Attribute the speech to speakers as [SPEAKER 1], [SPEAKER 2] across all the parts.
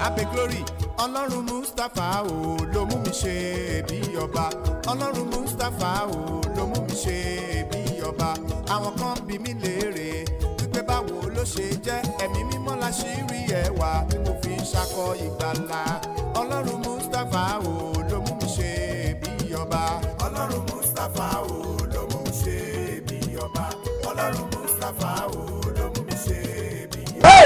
[SPEAKER 1] abe glory ọlọ́run mustapha o ló mú mi ṣe bí ọba ọlọ́run mustapha o ló mú mi ṣe bí ọba àwọn kan bí mi léèrè wípé báwo ló ṣe jẹ́ ẹ̀mí mímọ́ la ṣì rí ẹwà tí mo fi ń ṣakọ ìgbàlà ọlọ́run mustapha o ló mú mi ṣe bí ọba ọlọ́run mustapha o ló mú mi ṣe bí ọba ọlọ́run mustapha o ló mú mi ṣe bí ọba.
[SPEAKER 2] Hey!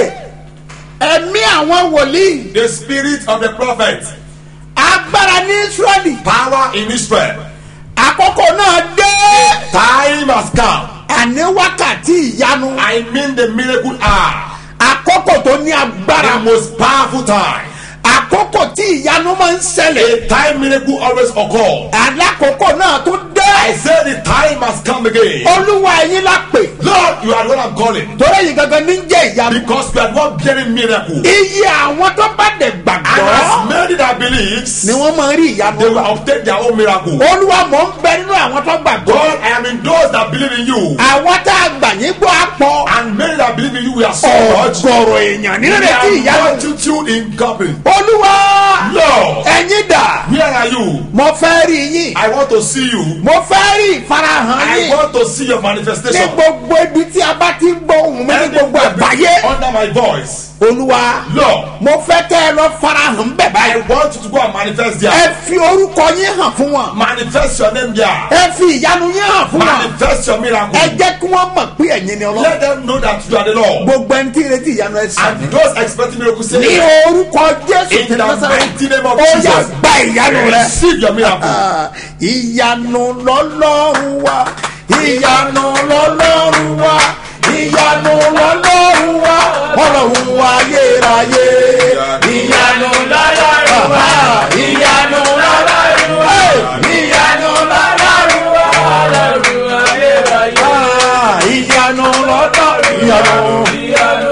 [SPEAKER 2] ẹ̀mí àwọn wòlíì
[SPEAKER 3] The spirit of the prophet,
[SPEAKER 2] agbára ní israẹli
[SPEAKER 3] power in Israel.
[SPEAKER 2] àkókò náà dé
[SPEAKER 3] Time has come.
[SPEAKER 2] àní wákàtí ìyanu
[SPEAKER 3] I mean the miracle hour.
[SPEAKER 2] àkókò tó ní
[SPEAKER 3] The
[SPEAKER 2] agbára
[SPEAKER 3] most powerful time.
[SPEAKER 2] àkókò tí ìyanu máa ń ṣẹlẹ̀
[SPEAKER 3] A time miracle always occur.
[SPEAKER 2] àlákòókò náà tó dé
[SPEAKER 3] I say the time has come again.
[SPEAKER 2] olúwa ẹ̀yin la pè
[SPEAKER 3] Lord, you are the one I'm calling.
[SPEAKER 2] torí yìí gangan ní jẹ́ ìyanu
[SPEAKER 3] Because you are the one bearing miracle.
[SPEAKER 2] iye àwọn tó bá dẹ̀
[SPEAKER 3] And
[SPEAKER 2] gbàgbọ́
[SPEAKER 3] as many that believes,
[SPEAKER 2] ni wọ́n máa rí ìyanu
[SPEAKER 3] they will obtain their own miracle.
[SPEAKER 2] olúwa mọ̀ ń bẹ nínú àwọn tó gbàgbọ́
[SPEAKER 3] God, I am in those that believe in you.
[SPEAKER 2] àwọn tá a gbà yín gbọ́ àpọ̀
[SPEAKER 3] And many that believe in you, we are so much.
[SPEAKER 2] ọ̀gọ̀rọ̀ èèyàn
[SPEAKER 3] We
[SPEAKER 2] nírètí
[SPEAKER 3] are
[SPEAKER 2] ìyanu
[SPEAKER 3] multitude in company.
[SPEAKER 2] olúwa
[SPEAKER 3] Lord,
[SPEAKER 2] ẹ̀yin dà
[SPEAKER 3] where are you?
[SPEAKER 2] mo fẹ́ rí yín
[SPEAKER 3] I want to see you.
[SPEAKER 2] mo fẹ́ rí ìfarahàn
[SPEAKER 3] I
[SPEAKER 2] yín
[SPEAKER 3] want to see your
[SPEAKER 2] ní
[SPEAKER 3] manifestation.
[SPEAKER 2] gbogbo ibi tí a bá ti ń gbọ́ ohùn mi ní gbogbo àgbáyé
[SPEAKER 3] under my voice.
[SPEAKER 2] olúwa
[SPEAKER 3] Lord,
[SPEAKER 2] mo fẹ́ kẹ́ ẹ lọ farahàn bẹ̀
[SPEAKER 3] I
[SPEAKER 2] báyìí
[SPEAKER 3] want you to go and manifest
[SPEAKER 2] ẹ
[SPEAKER 3] there.
[SPEAKER 2] fi orúkọ yín hàn fún wọn
[SPEAKER 3] Manifest your name there.
[SPEAKER 2] ẹ fi ìyanu yín hàn fún wọn
[SPEAKER 3] Manifest your
[SPEAKER 2] ẹ
[SPEAKER 3] miracle.
[SPEAKER 2] jẹ́ kí wọ́n mọ̀ pé ẹ̀yin ni ọlọ́run
[SPEAKER 3] Let them know that you are the Lord.
[SPEAKER 2] gbogbo ẹni tí ìrètí ìyanu ẹ sàn
[SPEAKER 3] And those expecting miracle say,
[SPEAKER 2] ní orúkọ jésù
[SPEAKER 3] In
[SPEAKER 2] tí
[SPEAKER 3] the
[SPEAKER 2] lọ́sọ̀rọ̀
[SPEAKER 3] mighty name of
[SPEAKER 2] ó yà
[SPEAKER 3] Jesus.
[SPEAKER 2] gba ìyanu rẹ.
[SPEAKER 3] receive your miracle.
[SPEAKER 2] Ah, ìyanu lọ́lọ́run wa ìyanu lọ́lọ́run wa ìyanu lọ́lọ́run wa ọlọ́run wa yérayé ìyanu lọ́lọ́run wa ìyanu lọ́lọ́run wa ìyanu lọ́lọ́run wa ọlọ́run wa yérayé Ah, ìyanu lọ́lọ́run ìyanu ìyanu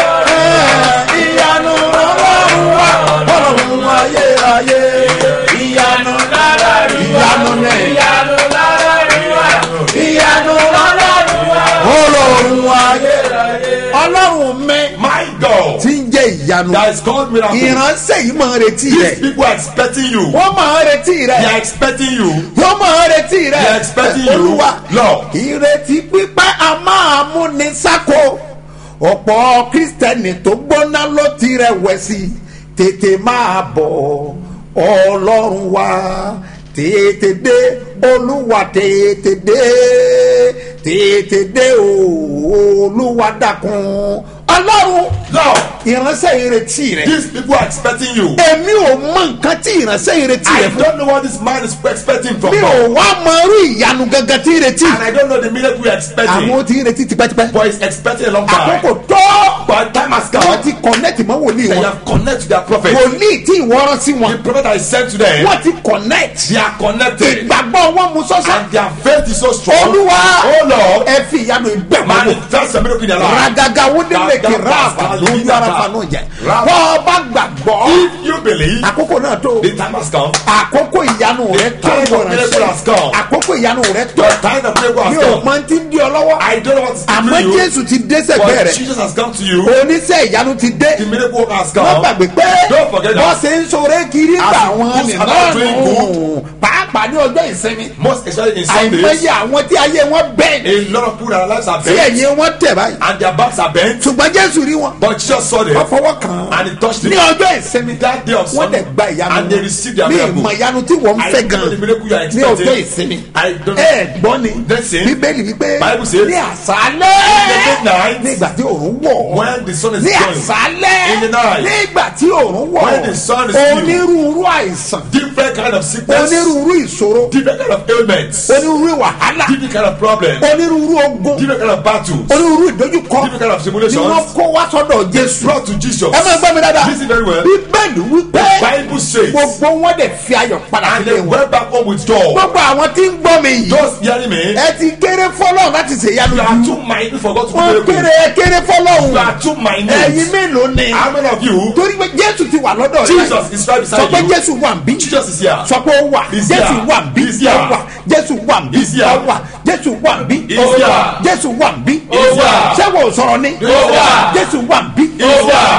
[SPEAKER 2] lọ́lọ́run wa ọlọ́run wa yérayé ìyanu lọ́lọ́run ìyanu ní ìyanu ìyanu ọlọ́run wa yérayé ọlọ́run mi
[SPEAKER 3] My God,
[SPEAKER 2] tí ń jẹ́ ìyanu
[SPEAKER 3] that is called miracle.
[SPEAKER 2] ìránṣẹ́ yìí máa ń retí
[SPEAKER 3] These
[SPEAKER 2] rẹ̀
[SPEAKER 3] people are expecting you.
[SPEAKER 2] wọ́n máa ń retí
[SPEAKER 3] They
[SPEAKER 2] rẹ̀
[SPEAKER 3] are expecting you.
[SPEAKER 2] wọ́n máa ń retí rẹ̀
[SPEAKER 3] They are expecting you.
[SPEAKER 2] olúwa
[SPEAKER 3] Lord.
[SPEAKER 2] ìrètí pípẹ́ a máa mú ní sáko ọ̀pọ̀ kristẹni tó gbóná ló ti rẹ̀wẹ̀sì tètè máa bọ̀ ọlọ́run wa tètè dé olúwa tètè dé tètè dé o olúwa dákun ọlọ́run
[SPEAKER 3] Lord,
[SPEAKER 2] ìránṣẹ́ ìrètí rẹ̀
[SPEAKER 3] these people are expecting you.
[SPEAKER 2] èmi ò mọ nǹkan tí ìránṣẹ́ ìrètí
[SPEAKER 3] I
[SPEAKER 2] rẹ̀ fún
[SPEAKER 3] don't know what this man is expecting from
[SPEAKER 2] mi ò
[SPEAKER 3] God.
[SPEAKER 2] wá mọ irú ìyanu gangan tí ìrètí
[SPEAKER 3] And I don't know the miracle we are expecting.
[SPEAKER 2] àwọn tí ìrètí tipẹ́tipẹ́
[SPEAKER 3] But he's expecting a long time.
[SPEAKER 2] àkókò tó
[SPEAKER 3] But time has
[SPEAKER 2] wọ́n
[SPEAKER 3] come.
[SPEAKER 2] ti connect mọ́ wòlíì
[SPEAKER 3] They
[SPEAKER 2] wọn
[SPEAKER 3] have connected to their prophet.
[SPEAKER 2] wòlíì tí ìwọ́rọ́ sí wọn
[SPEAKER 3] The prophet I sent to them,
[SPEAKER 2] wọ́n ti connect
[SPEAKER 3] they are connected.
[SPEAKER 2] ìgbàgbọ́ wọn mú sọ́sọ́
[SPEAKER 3] And their faith is so strong.
[SPEAKER 2] olúwa
[SPEAKER 3] Oh Lord,
[SPEAKER 2] ẹ fi ìyanu ìgbẹ́ wọn wò
[SPEAKER 3] manifest a miracle in their life.
[SPEAKER 2] ragaga wúndínlẹ̀kì
[SPEAKER 3] Ragaga
[SPEAKER 2] ráàfà lójú
[SPEAKER 3] Ragaga.
[SPEAKER 2] ara fanú jẹ
[SPEAKER 3] Ragaga.
[SPEAKER 2] bọ́ ọ bá gbàgbọ́
[SPEAKER 3] If you believe,
[SPEAKER 2] àkókò náà tó
[SPEAKER 3] the time has come.
[SPEAKER 2] àkókò ìyanu rẹ tó
[SPEAKER 3] time of miracle has come.
[SPEAKER 2] ìwọ̀ránṣẹ́ àkókò ìyanu rẹ tó
[SPEAKER 3] The time of miracle has
[SPEAKER 2] mi ò
[SPEAKER 3] come.
[SPEAKER 2] mọ ti ń di ọ lọ́wọ́
[SPEAKER 3] I don't know what is
[SPEAKER 2] àmọ́
[SPEAKER 3] keeping you.
[SPEAKER 2] jésù ti dé sẹ́gbẹ́
[SPEAKER 3] But
[SPEAKER 2] rẹ̀
[SPEAKER 3] Jesus has come to you.
[SPEAKER 2] oníṣẹ́ ìyanu ti dé
[SPEAKER 3] The miracle work has
[SPEAKER 2] wọ́n
[SPEAKER 3] come.
[SPEAKER 2] gbàgbé pé
[SPEAKER 3] Don't forget that.
[SPEAKER 2] wọ́n ṣe ń sọ̀rọ̀ kiri
[SPEAKER 3] As
[SPEAKER 2] gbà
[SPEAKER 3] the
[SPEAKER 2] wọ́n
[SPEAKER 3] goods
[SPEAKER 2] nìkan
[SPEAKER 3] are doing
[SPEAKER 2] nù pàápàá ní ọjọ́ ìsinmi
[SPEAKER 3] Most especially in Sundays,
[SPEAKER 2] àìmọye àwọn tí ayé wọn bẹ́ẹ̀
[SPEAKER 3] a lot of people their lives are
[SPEAKER 2] tí
[SPEAKER 3] bent
[SPEAKER 2] ẹ̀yìn wọn tẹ̀ báyìí
[SPEAKER 3] and their backs are bent.
[SPEAKER 2] ṣùgbọ́n jésù rí wọn
[SPEAKER 3] But Jesus saw them
[SPEAKER 2] wọ́n fọwọ́ kàn án
[SPEAKER 3] and he touched
[SPEAKER 2] ní
[SPEAKER 3] them.
[SPEAKER 2] ọjọ́ ìsinmi
[SPEAKER 3] That day of
[SPEAKER 2] wọ́n
[SPEAKER 3] Sunday,
[SPEAKER 2] dẹ̀ gba ìyanu
[SPEAKER 3] and they received their
[SPEAKER 2] ní
[SPEAKER 3] miracle.
[SPEAKER 2] ìmọ̀ ìyanu tí wọ́n ń
[SPEAKER 3] I
[SPEAKER 2] fẹ́
[SPEAKER 3] don't know the
[SPEAKER 2] gan
[SPEAKER 3] miracle you are
[SPEAKER 2] ní ọjọ́
[SPEAKER 3] expecting.
[SPEAKER 2] ìsinmi
[SPEAKER 3] I don't know.
[SPEAKER 2] ẹ gbọ́ ni
[SPEAKER 3] Listen.
[SPEAKER 2] bíbélì wípé
[SPEAKER 3] Bible says,
[SPEAKER 2] ní àṣálẹ́
[SPEAKER 3] in the midnight,
[SPEAKER 2] nígbà tí òòrùn wọ̀
[SPEAKER 3] When the sun is
[SPEAKER 2] ní
[SPEAKER 3] going,
[SPEAKER 2] àṣálẹ́
[SPEAKER 3] In the night.
[SPEAKER 2] nígbà tí òòrùn wọ̀
[SPEAKER 3] When the sun is still.
[SPEAKER 2] onírúurú àìsàn
[SPEAKER 3] different kind of sickness,
[SPEAKER 2] onírúurú ìṣòro
[SPEAKER 3] different kind of ailments,
[SPEAKER 2] onírúurú wàhálà
[SPEAKER 3] different kind of problems,
[SPEAKER 2] onírúurú ogun
[SPEAKER 3] different kind of battles,
[SPEAKER 2] onírúurú ìdójúkọ
[SPEAKER 3] different kind of
[SPEAKER 2] ni
[SPEAKER 3] simulations.
[SPEAKER 2] wọ́n kó wá sọ́dọ̀ jésù
[SPEAKER 3] brought to Jesus.
[SPEAKER 2] ẹ máa gbọ́ mi dáadáa
[SPEAKER 3] Listen very well.
[SPEAKER 2] bíbélì wípé
[SPEAKER 3] The Bible says,
[SPEAKER 2] gbogbo wọn dẹ̀ fi ayọ̀ padà
[SPEAKER 3] and
[SPEAKER 2] sílé
[SPEAKER 3] they
[SPEAKER 2] wọn
[SPEAKER 3] went back home with joy.
[SPEAKER 2] gbogbo àwọn tí ń gbọ́ mi yìí
[SPEAKER 3] Just hearing me,
[SPEAKER 2] ẹ ti kéré fọlọ́run láti ṣèyanu
[SPEAKER 3] you are too mighty for God to
[SPEAKER 2] wọ́n
[SPEAKER 3] do
[SPEAKER 2] kéré
[SPEAKER 3] miracles.
[SPEAKER 2] ẹ kéré
[SPEAKER 3] You
[SPEAKER 2] fọlọ́run
[SPEAKER 3] are too
[SPEAKER 2] ẹ̀yin
[SPEAKER 3] minute.
[SPEAKER 2] mélòó ni
[SPEAKER 3] How many of you?
[SPEAKER 2] torí pé jésù ti wà lọ́dọ̀ rẹ
[SPEAKER 3] Jesus is right
[SPEAKER 2] sọ
[SPEAKER 3] beside
[SPEAKER 2] pé
[SPEAKER 3] you.
[SPEAKER 2] jésù wà ń bí
[SPEAKER 3] Jesus is here.
[SPEAKER 2] sọ pé ó wà
[SPEAKER 3] He's
[SPEAKER 2] jésù
[SPEAKER 3] here.
[SPEAKER 2] wà ń bí
[SPEAKER 3] He's here.
[SPEAKER 2] ó wà jésù wà ń bí
[SPEAKER 3] He's here.
[SPEAKER 2] ó wà jésù wà ń bí
[SPEAKER 3] He's
[SPEAKER 2] ó wà
[SPEAKER 3] here.
[SPEAKER 2] jésù wà ń bí
[SPEAKER 3] He's here.
[SPEAKER 2] ṣé wò ó sọ̀rọ̀ ni
[SPEAKER 3] He's here.
[SPEAKER 2] jésù wà ń bí
[SPEAKER 3] He's here.
[SPEAKER 2] sọ ń bẹ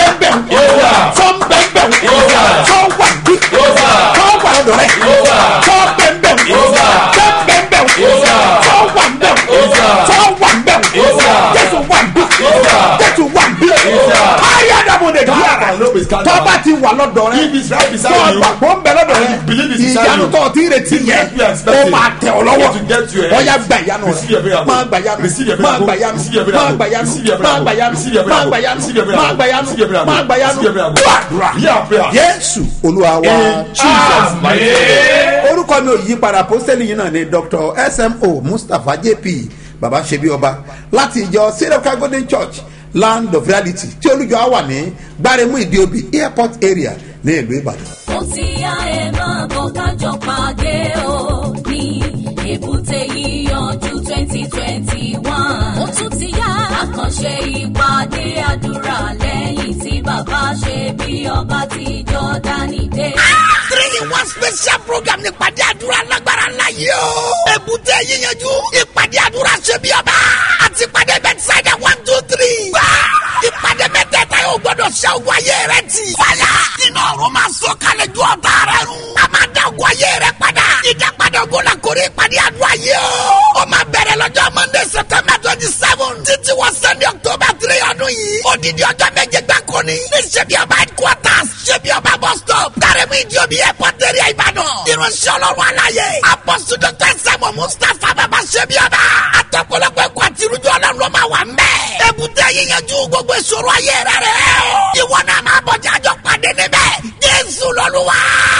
[SPEAKER 2] bẹ́ẹ̀ sọ bẹ́ẹ̀ sọ wà bí sọ wà lọ́dọ̀ rẹ̀ sọ bẹ́ẹ̀ sọ bẹ́ẹ̀ sọ wà bẹ́ẹ̀ sọ wà bẹ́ẹ̀ jésù wà bí jésù wà bí ayé adamu de di ara tọ́ba ti wà lọ́dọ̀ rẹ̀
[SPEAKER 3] If it's right beside
[SPEAKER 2] tọ́
[SPEAKER 3] you,
[SPEAKER 2] gbàgbọ́ ń bẹ lọ́dọ̀
[SPEAKER 3] and you believe
[SPEAKER 2] rẹ̀
[SPEAKER 3] it's beside
[SPEAKER 2] ìyanu
[SPEAKER 3] you,
[SPEAKER 2] tọ́ ti retí
[SPEAKER 3] the
[SPEAKER 2] yẹ
[SPEAKER 3] best you are expecting
[SPEAKER 2] ó máa tẹ̀ ọ́ lọ́wọ́
[SPEAKER 3] to get to your
[SPEAKER 2] ọ̀ya
[SPEAKER 3] end.
[SPEAKER 2] gba ìyanu
[SPEAKER 3] Receive your
[SPEAKER 2] rẹ̀
[SPEAKER 3] miracle.
[SPEAKER 2] máa gba ìyanu
[SPEAKER 3] Receive your
[SPEAKER 2] máa
[SPEAKER 3] miracle.
[SPEAKER 2] gba ìyanu
[SPEAKER 3] Receive your
[SPEAKER 2] máa
[SPEAKER 3] miracle.
[SPEAKER 2] gba ìyanu
[SPEAKER 3] Receive your
[SPEAKER 2] máa gba ìyanu
[SPEAKER 3] Receive your
[SPEAKER 2] máa gba
[SPEAKER 3] miracle.
[SPEAKER 2] ìyanu
[SPEAKER 3] Receive your
[SPEAKER 2] máa gba
[SPEAKER 3] miracle.
[SPEAKER 2] ìyanu
[SPEAKER 3] Receive your miracle.
[SPEAKER 2] máa gba ìyanu
[SPEAKER 3] Receive your miracle.
[SPEAKER 2] gbàdúrà
[SPEAKER 3] Yeah, prayer.
[SPEAKER 2] yéésù olúwa wa
[SPEAKER 3] In Jesus' mighty name.
[SPEAKER 2] orúkọ mi ò yí padà pósítẹ́lì yìí náà ni dr smo mustapha jp baba ṣebi ọba láti ìjọ syriac golden church land of reality tí olùjọ á wà ní gbáremú ìdíobì airport area ní ìlú ìbàdàn.
[SPEAKER 4] ó ti yá ẹ máa bọ̀ kájọ pàdé o ní èbúté yíyanjú twenty twenty one. ó tún ti yá àkànṣe ìpàdé àdúrà lẹ́yìn tí bàbá ṣe bí ọba ti jọ́dánì dé.
[SPEAKER 5] three in one special program ní ìpàdé àdúrà lágbára ńlá yìí o. èbúté yíyanjú ìpàdé àdúrà ṣe bí ọba àti ìpàdé bẹ́tísáìdà one two three. wá ìpàdé mẹ́tẹ̀ẹ̀ta yóò gbọ́dọ̀ ṣe ogun ayé rẹ ti. fàyà nínú ọ̀run máa sọ kalẹ̀ ju ọ̀tá rẹ run. a máa dá ogun ayé rẹ padà. ìdápadà ogun la kórè ìpàdé àdúrà yìí o. ó máa bẹ̀rẹ̀ lọ́jọ́ monday september twenty seven títí wọ sunday october three ọdún yìí. odidi ọjọ́ méje gbáko ni. ní ṣebí ọba headquarters ṣebí ọba bus stop. kárẹ́mú ìdíòbí airport area ìbàdàn. irunṣẹ́ ọlọ́run aláyé. apọ́sù dr samuel mustapha bàbá ṣebí ọba. àtọ̀pọ̀lọpọ̀ ẹ̀kọ́ àti irújọ́ ọlọ́run ló máa wà mẹ́. èbúté yíyanjú gbogbo ìṣòro ayé rẹ̀ rẹ̀ o. ìwọ náà máa bọ̀ jájọ́ pàdé níbẹ̀. jésù lọ́lúwa.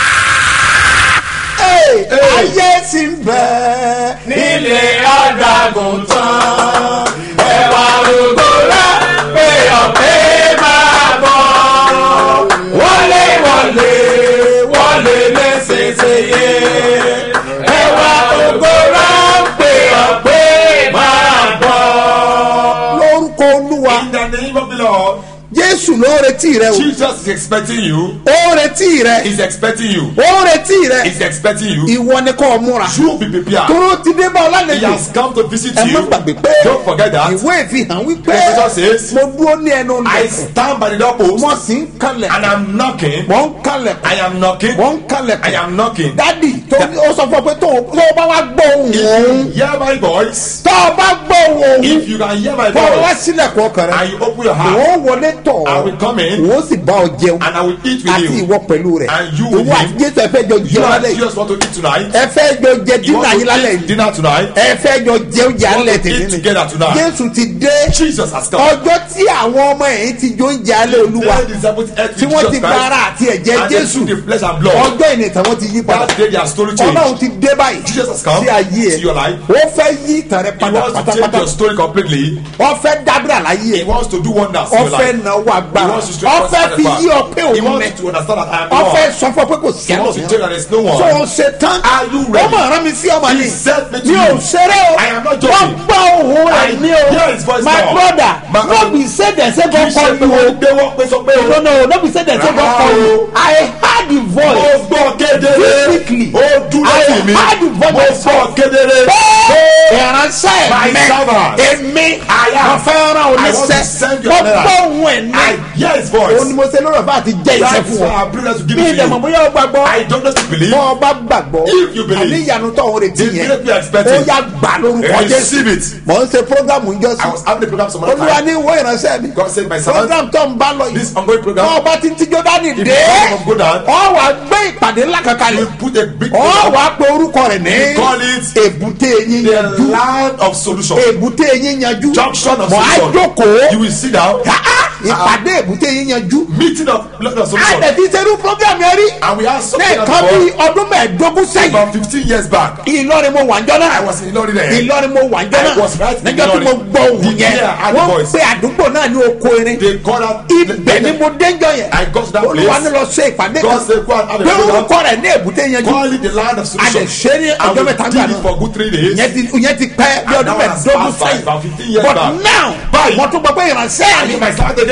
[SPEAKER 2] ayé sì ń bẹ
[SPEAKER 3] nílé àdàgùn tán ẹwà rògbò rẹ pé ọ̀pẹ máa bọ̀ wọlé wọlé wọlé lẹ́sẹ̀sẹ̀yẹ ẹwà rògbò rẹ pé ọ̀pẹ máa bọ̀.
[SPEAKER 2] lórúkọ olúwa
[SPEAKER 3] In the name of the Lord,
[SPEAKER 2] jésù ló retí rẹ o
[SPEAKER 3] Jesus is expecting you.
[SPEAKER 2] ó retí rẹ
[SPEAKER 3] He's expecting you.
[SPEAKER 2] ó retí rẹ
[SPEAKER 3] He's expecting you.
[SPEAKER 2] ìwọ ni kò múra
[SPEAKER 3] You be prepared.
[SPEAKER 2] tóró ti dé bá ọ
[SPEAKER 3] He
[SPEAKER 2] lálejò
[SPEAKER 3] has come to visit
[SPEAKER 2] ẹ má
[SPEAKER 3] you.
[SPEAKER 2] gbàgbé pé
[SPEAKER 3] Don't forget that.
[SPEAKER 2] ìwé ìfihàn wípé
[SPEAKER 3] Revelation says,
[SPEAKER 2] mo dúró ní ẹnu
[SPEAKER 3] I
[SPEAKER 2] lẹ̀kùn
[SPEAKER 3] stand by the doorpost
[SPEAKER 2] mo sì ń kalẹ̀
[SPEAKER 3] and I'm knocking.
[SPEAKER 2] mo ń kalẹ̀
[SPEAKER 3] I am knocking.
[SPEAKER 2] mo ń kalẹ̀
[SPEAKER 3] I am knocking.
[SPEAKER 2] dádì tó ó sọ fún ọ pé tó o tó o bá wá gbọ́ ohùn òun
[SPEAKER 3] If you hear my voice,
[SPEAKER 2] tó o bá gbọ́ ohùn òun
[SPEAKER 3] if you can hear my
[SPEAKER 2] kó o wá
[SPEAKER 3] voice,
[SPEAKER 2] sílẹ̀kùn ọkàn rẹ
[SPEAKER 3] and you open your
[SPEAKER 2] wọ́n
[SPEAKER 3] heart,
[SPEAKER 2] wọlé tọ̀
[SPEAKER 3] I will come in
[SPEAKER 2] wọ́n sì bá ọ jẹun
[SPEAKER 3] and I will eat with
[SPEAKER 2] àti
[SPEAKER 3] you.
[SPEAKER 2] ìwọ pẹ̀lú rẹ̀
[SPEAKER 3] And you with
[SPEAKER 2] ìwọ àti
[SPEAKER 3] him.
[SPEAKER 2] jésù ẹ fẹ́ jọ
[SPEAKER 3] You
[SPEAKER 2] jẹun
[SPEAKER 3] and
[SPEAKER 2] lálẹ́ yìí
[SPEAKER 3] Jesus want to eat tonight.
[SPEAKER 2] ẹ fẹ́ jọ jẹ
[SPEAKER 3] You
[SPEAKER 2] dínà
[SPEAKER 3] want
[SPEAKER 2] yín
[SPEAKER 3] to
[SPEAKER 2] lálẹ́
[SPEAKER 3] eat
[SPEAKER 2] yìí
[SPEAKER 3] dinner tonight.
[SPEAKER 2] ẹ fẹ́ jọ jẹun jà
[SPEAKER 3] want
[SPEAKER 2] lẹ̀
[SPEAKER 3] to
[SPEAKER 2] tèmi
[SPEAKER 3] eat
[SPEAKER 2] ni
[SPEAKER 3] together tonight.
[SPEAKER 2] jésù ti dé
[SPEAKER 3] Jesus has come.
[SPEAKER 2] ọjọ́ tí àwọn ọmọ ẹ̀yìn ti jó ń jẹ alẹ́ olúwa
[SPEAKER 3] They disciples ate
[SPEAKER 2] tí
[SPEAKER 3] with
[SPEAKER 2] wọ́n
[SPEAKER 3] Jesus
[SPEAKER 2] ti
[SPEAKER 3] Christ,
[SPEAKER 2] gba ara àti ẹ̀jẹ̀
[SPEAKER 3] and they
[SPEAKER 2] jésù
[SPEAKER 3] took the flesh and blood.
[SPEAKER 2] ọjọ́ ìnìtàn wọn ti yí padà
[SPEAKER 3] That day their story
[SPEAKER 2] ọlọ́run
[SPEAKER 3] changed.
[SPEAKER 2] ti dé báyìí
[SPEAKER 3] Jesus has come
[SPEAKER 2] sí ayé
[SPEAKER 3] to your
[SPEAKER 2] ẹ
[SPEAKER 3] life.
[SPEAKER 2] ó fẹ́ yí ìtàn rẹ
[SPEAKER 3] He
[SPEAKER 2] padà
[SPEAKER 3] wants to change
[SPEAKER 2] pátápátá
[SPEAKER 3] your story completely.
[SPEAKER 2] ó fẹ́ dábìrà láyé
[SPEAKER 3] He
[SPEAKER 2] ẹ
[SPEAKER 3] wants to do wonders in
[SPEAKER 2] ó
[SPEAKER 3] your
[SPEAKER 2] fẹ́
[SPEAKER 3] life.
[SPEAKER 2] náwó
[SPEAKER 3] He
[SPEAKER 2] agbára
[SPEAKER 3] wants to
[SPEAKER 2] ó
[SPEAKER 3] strengthen
[SPEAKER 2] fẹ́
[SPEAKER 3] us
[SPEAKER 2] fi
[SPEAKER 3] at the
[SPEAKER 2] yí
[SPEAKER 3] back.
[SPEAKER 2] ọ pé
[SPEAKER 3] He
[SPEAKER 2] òun
[SPEAKER 3] wants
[SPEAKER 2] nẹ
[SPEAKER 3] you to understand that I am
[SPEAKER 2] ó
[SPEAKER 3] the
[SPEAKER 2] fẹ́
[SPEAKER 3] one.
[SPEAKER 2] sọ fún ọ pé kò sí
[SPEAKER 3] He wants to tell you that there is no
[SPEAKER 2] tó
[SPEAKER 3] one.
[SPEAKER 2] o ṣe tán
[SPEAKER 3] Are you
[SPEAKER 2] ó
[SPEAKER 3] ready?
[SPEAKER 2] mọ̀ rán mi sí ọmọ
[SPEAKER 3] He
[SPEAKER 2] ni
[SPEAKER 3] sent me to
[SPEAKER 2] mi ò
[SPEAKER 3] you.
[SPEAKER 2] ṣeré o
[SPEAKER 3] I am not
[SPEAKER 2] wọ́n
[SPEAKER 3] joking.
[SPEAKER 2] gbọ́ ohun rẹ̀
[SPEAKER 3] I
[SPEAKER 2] ní
[SPEAKER 3] hear
[SPEAKER 2] o
[SPEAKER 3] his voice
[SPEAKER 2] my
[SPEAKER 3] now.
[SPEAKER 2] brother
[SPEAKER 3] My-
[SPEAKER 2] no be say dem say
[SPEAKER 3] Kì
[SPEAKER 2] go
[SPEAKER 3] í ṣe
[SPEAKER 2] call
[SPEAKER 3] pé
[SPEAKER 2] you
[SPEAKER 3] wọ́n
[SPEAKER 2] o
[SPEAKER 3] gbé wọ́n pé sọ pé o.
[SPEAKER 2] no no no be say dem say go
[SPEAKER 3] Rárá
[SPEAKER 2] call
[SPEAKER 3] o.
[SPEAKER 2] you i heard the
[SPEAKER 3] Mo
[SPEAKER 2] voice
[SPEAKER 3] gbọ́ kedere.
[SPEAKER 2] Physically.
[SPEAKER 3] Ó dúró
[SPEAKER 2] I
[SPEAKER 3] sí mi.
[SPEAKER 2] heard the voice
[SPEAKER 3] Mo gbọ́ kedere.
[SPEAKER 2] ìránṣẹ́
[SPEAKER 3] My
[SPEAKER 2] mi
[SPEAKER 3] servant.
[SPEAKER 2] èmi
[SPEAKER 3] I am.
[SPEAKER 2] mo fẹ́ rán
[SPEAKER 3] I want to
[SPEAKER 2] oníṣẹ́
[SPEAKER 3] send you
[SPEAKER 2] mo
[SPEAKER 3] another.
[SPEAKER 2] gbọ́ ohun ẹ̀
[SPEAKER 3] I
[SPEAKER 2] ní
[SPEAKER 3] hear his voice.
[SPEAKER 2] òun ni mo ṣe lórí ọ̀fà àti jẹ́ iṣẹ́
[SPEAKER 3] That's
[SPEAKER 2] fún
[SPEAKER 3] why
[SPEAKER 2] ọ
[SPEAKER 3] I bring us to give
[SPEAKER 2] bí
[SPEAKER 3] it to
[SPEAKER 2] ìdẹ̀mọ̀
[SPEAKER 3] you.
[SPEAKER 2] bóyá o gbàgbọ́
[SPEAKER 3] I don't know to believe.
[SPEAKER 2] bọ́ ọ bá gbàgbọ́
[SPEAKER 3] If you believe.
[SPEAKER 2] àní ìyanu tó ń retí
[SPEAKER 3] The
[SPEAKER 2] yẹn
[SPEAKER 3] miracle you are expecting.
[SPEAKER 2] ó yá gbà lórúkọ
[SPEAKER 3] Receive
[SPEAKER 2] jésù
[SPEAKER 3] it.
[SPEAKER 2] mò ń ṣe programu ń
[SPEAKER 3] I
[SPEAKER 2] jọ́sìn
[SPEAKER 3] was having a program some other
[SPEAKER 2] olúwa
[SPEAKER 3] time.
[SPEAKER 2] ní ìwé ìránṣẹ́ mi
[SPEAKER 3] God said, my servant,
[SPEAKER 2] program tó ń bá lọ yìí
[SPEAKER 3] this ongoing program,
[SPEAKER 2] bọ́ ọba tí ń tíjọ́ dání
[SPEAKER 3] If
[SPEAKER 2] dé
[SPEAKER 3] you come from Godan,
[SPEAKER 2] ọ wà gbé ìpàdé ńlá kankan
[SPEAKER 3] you
[SPEAKER 2] lẹ̀
[SPEAKER 3] put a big
[SPEAKER 2] ọ
[SPEAKER 3] program,
[SPEAKER 2] wà pe orúkọ rẹ̀ ní
[SPEAKER 3] You call it
[SPEAKER 2] èbúté yín
[SPEAKER 3] the
[SPEAKER 2] yanjú
[SPEAKER 3] land of solution.
[SPEAKER 2] èbúté yín yanjú
[SPEAKER 3] Junction of
[SPEAKER 2] mọ̀ á
[SPEAKER 3] solution.
[SPEAKER 2] jókòó
[SPEAKER 3] You will sit down.
[SPEAKER 2] ìpàdé èbúté yín yanjú
[SPEAKER 3] Meeting of land of solution.
[SPEAKER 2] àtẹ̀tí serú program yẹn rí
[SPEAKER 3] And we have something
[SPEAKER 2] ní
[SPEAKER 3] like
[SPEAKER 2] nǹkan bí
[SPEAKER 3] before,
[SPEAKER 2] ọdún mẹ́ẹ̀ẹ́dógún sẹ́yìn
[SPEAKER 3] about 15 years back.
[SPEAKER 2] ìlọrin mo wà ń jọ
[SPEAKER 3] I
[SPEAKER 2] náà
[SPEAKER 3] was in Ilorin then.
[SPEAKER 2] ìlọrin mo wà ń jọ
[SPEAKER 3] I was
[SPEAKER 2] náà
[SPEAKER 3] right in
[SPEAKER 2] níjọ́ tí mo
[SPEAKER 3] Ìlọrin.
[SPEAKER 2] gbọ́ ohun
[SPEAKER 3] The
[SPEAKER 2] yẹn
[SPEAKER 3] year I had the
[SPEAKER 2] wọ́n
[SPEAKER 3] voice.
[SPEAKER 2] pe àdúgbò náà ní oko erin
[SPEAKER 3] They call out.
[SPEAKER 2] ibẹ̀ ni mo dénjọ yẹn
[SPEAKER 3] I got to that
[SPEAKER 2] olúwa
[SPEAKER 3] place.
[SPEAKER 2] ní lọ ṣe ìpàdé
[SPEAKER 3] God
[SPEAKER 2] kan
[SPEAKER 3] said, go and have a
[SPEAKER 2] pé
[SPEAKER 3] program.
[SPEAKER 2] orúkọ rẹ̀ ní èbúté yanjú
[SPEAKER 3] Call it the land of
[SPEAKER 2] a lè
[SPEAKER 3] solution.
[SPEAKER 2] ṣe ní
[SPEAKER 3] And
[SPEAKER 2] ọjọ́
[SPEAKER 3] we
[SPEAKER 2] mẹ́ta
[SPEAKER 3] did
[SPEAKER 2] gbà
[SPEAKER 3] it
[SPEAKER 2] náà
[SPEAKER 3] for good three days.
[SPEAKER 2] ìyẹn ti ìyẹn ti pẹ́ bí
[SPEAKER 3] And
[SPEAKER 2] ọdún
[SPEAKER 3] now has
[SPEAKER 2] mẹ́ẹ̀ẹ́dógún
[SPEAKER 3] passed by about 15
[SPEAKER 2] sẹ́yìn
[SPEAKER 3] years
[SPEAKER 2] but
[SPEAKER 3] back.
[SPEAKER 2] now
[SPEAKER 3] Báyìí.
[SPEAKER 2] mo tún gbọ́ pé ìránṣẹ́
[SPEAKER 3] I
[SPEAKER 2] mi
[SPEAKER 3] need my servant
[SPEAKER 2] tó